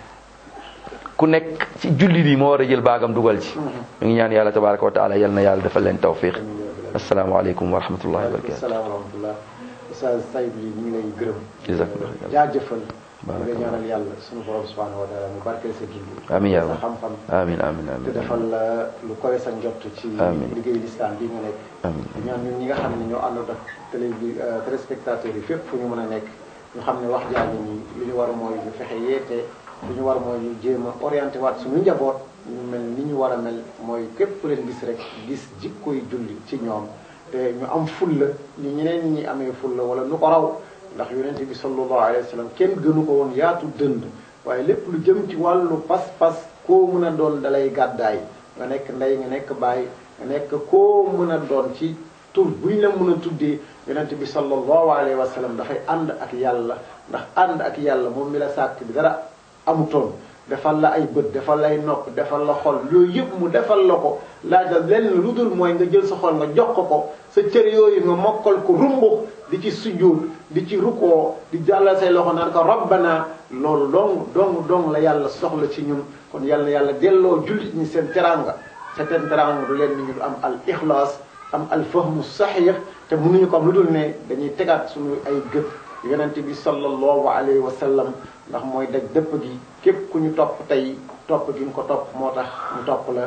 ku nekk ci jullit yi moo war a jël baagam dugal ci ñu ngi ñaan yàlla tabaraka wa taala yal na yàlla defal leen tawfiq asalaamaaleykum wa rahmatullahi wa barakatu salaam wa rahmatullah ustaz Sayib yi ñu ngi lay gërëm jazakumullah jaajëfal ñu ngi ñaanal yàlla suñu borom subhanahu wa taala mu barkeel sa dund Amiin yaa sa rabbi. xam-xam amin amin te amin defal la lu koy sa njott ci Amiin. liggéey lislam bi nga nekk Amiin. di ñaan ñun ñi nga xam ne ñoo àndoon ak télé bi téléspectateurs yi fépp fu ñu mën a nekk ñu xam ne wax jaa ngi nii li ñu war mooy ñu fexe yeete li ñu war mooy ñu jéem a orienté waat suñu njaboot ñu mel ni ñu war a mel mooy képp ku leen gis rek gis jikkoy julli ci ñoom te ñu am fulla ni ñeneen ñi amee fulla wala nu ko raw ndax yonent bi sallallahu alayhi wa sallam kenn gënu ko woon yaatu dënd waaye lépp lu jëm ci wàllu pas-pas koo mën a doon dalay gàddaay nga nekk ndey nga nekk baay nga nekk koo mën a doon ci tur bu ñu la mën a tuddee yonent bi sallallahu alayhi wa sallam dafay ànd ak yàlla ndax ànd ak yàlla moom mi la sàkk bi dara amutoon defal la ay bët defal la ay nopp defal la xol yooyu yëpp mu defal la ko laajal lenn lu dul mooy nga jël sa xol nga jox ko ko sa cër yooyu nga mokkal ko rumbux di ci sujjuud di ci rukoo di jàllal say loxo naan ko rabbana loolu dong dong dong la yàlla soxla ci ñun kon yàlla na yàlla delloo jullit ñi seen teranga te seen teranga du leen ni ñu am al ixlaas am al fahmu saxiix te mënuñu ko am lu dul ne dañuy tegaat suñu ay gët yonente bi sallallahu alayhi wa sallam ndax mooy daj dëpp gi képp ku ñu topp tey topp gi nga ko topp moo tax ñu topp la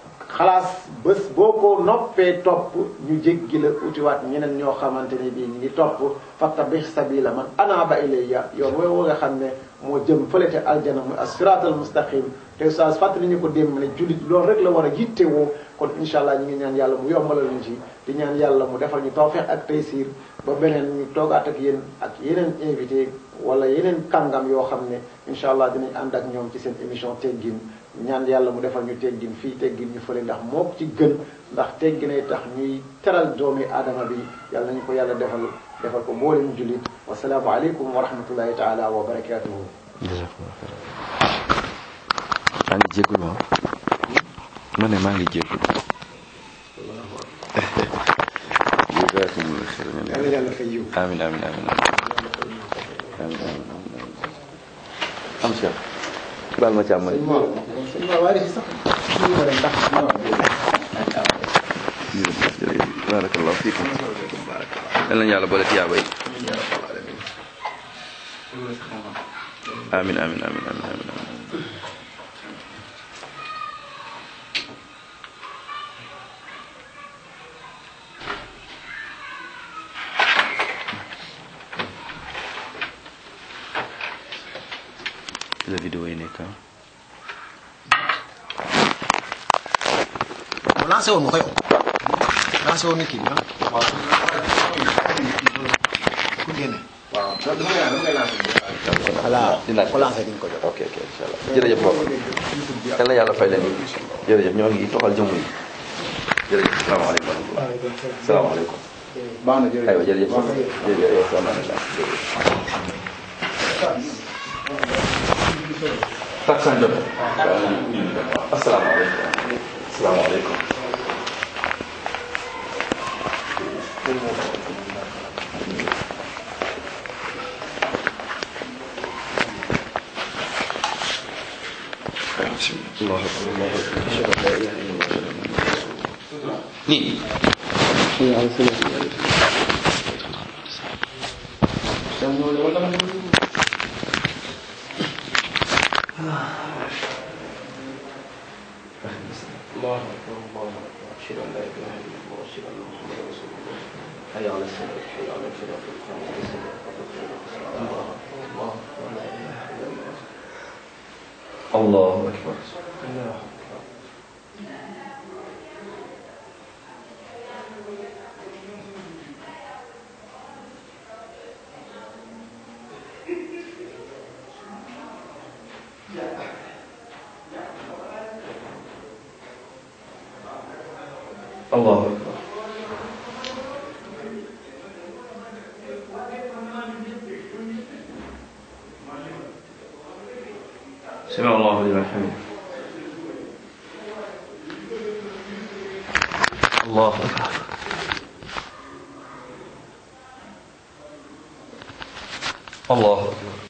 xalaas bés boo ko noppee topp ñu jéggi la utiwaat ñeneen ñoo xamante ne bii ñu ngi topp fattabi sabila man anaba ilayya yoon woowu nga xam ne moo jëm fële te aljana muy as-siratal mustaqim te ustaas fàttali ñu ko démb ne jullit loolu rek la war a yittewoo kon incha allah ñu ngi ñaan yàlla mu yombalal ñu ci di ñaan yàlla mu defal ñu tawfeex ak taysir ba beneen ñu toogaat ak yéen ak yeneen invité wala yeneen kàngam yoo xam ne incha allah dinañ ànd ak ñoom ci seen émission teggin ñaan yàlla mu defal ñu teggin fii teggin ñu fële ndax moo ko ci gën ndax tegginay tax ñuy teral doomi aadama bi yàlla nañu ko yàlla defal defal ko mboolem jullit wasalaamu aleykum wa rahmatullahi taala wa barakatuhu jazakumullah xayran maa ngi jégalu ah ma ne maa ngi jégalu jazakumullah xayran yàlla yàlla fay yiw amin amin amin amin amin amin am cheikh baal ma càmm sëñ Mor sëñ Mor waaye si sax ñu ko dem ndax barakallahu fiikum yal nañu yàlla boole tiyaaba yi amin amin amin amin amin amin la vidéo yi nekk lancé woon nga ko yow lancé woon na kii bi ah. ku génne. waaw dama koy dama koy lancé. voilà dinaa ko lancé di nga ko jot. ok ok incha allah jërëjëf boobu yal na yàlla fay leen jërëjëf ñoo ngi toxal jëmm yi jërëjëf salaamaaleykum wa rahmatulah salaamaaleykum baax na jërëjëf aywa jërëjëf jërëjëf salaamaaleykum taksan jot asalaamaaleykum asalaamaaleykum الله أكبر الله أكبر أشهد أن لا إله إلا الله أشهد أن محمدا رسول الله nii الله أكبر الله أكبر أشهد أن لا إله إلا الله أشهد أن محمدا رسول الله حي على الصلاة حي على الفلاح القامة الصلاة الله أكبر الله أكبر لا إله إلا الله الله أكبر الله أكبر الله أكبر سمع الله لمن حمده الله أكبر الله أكبر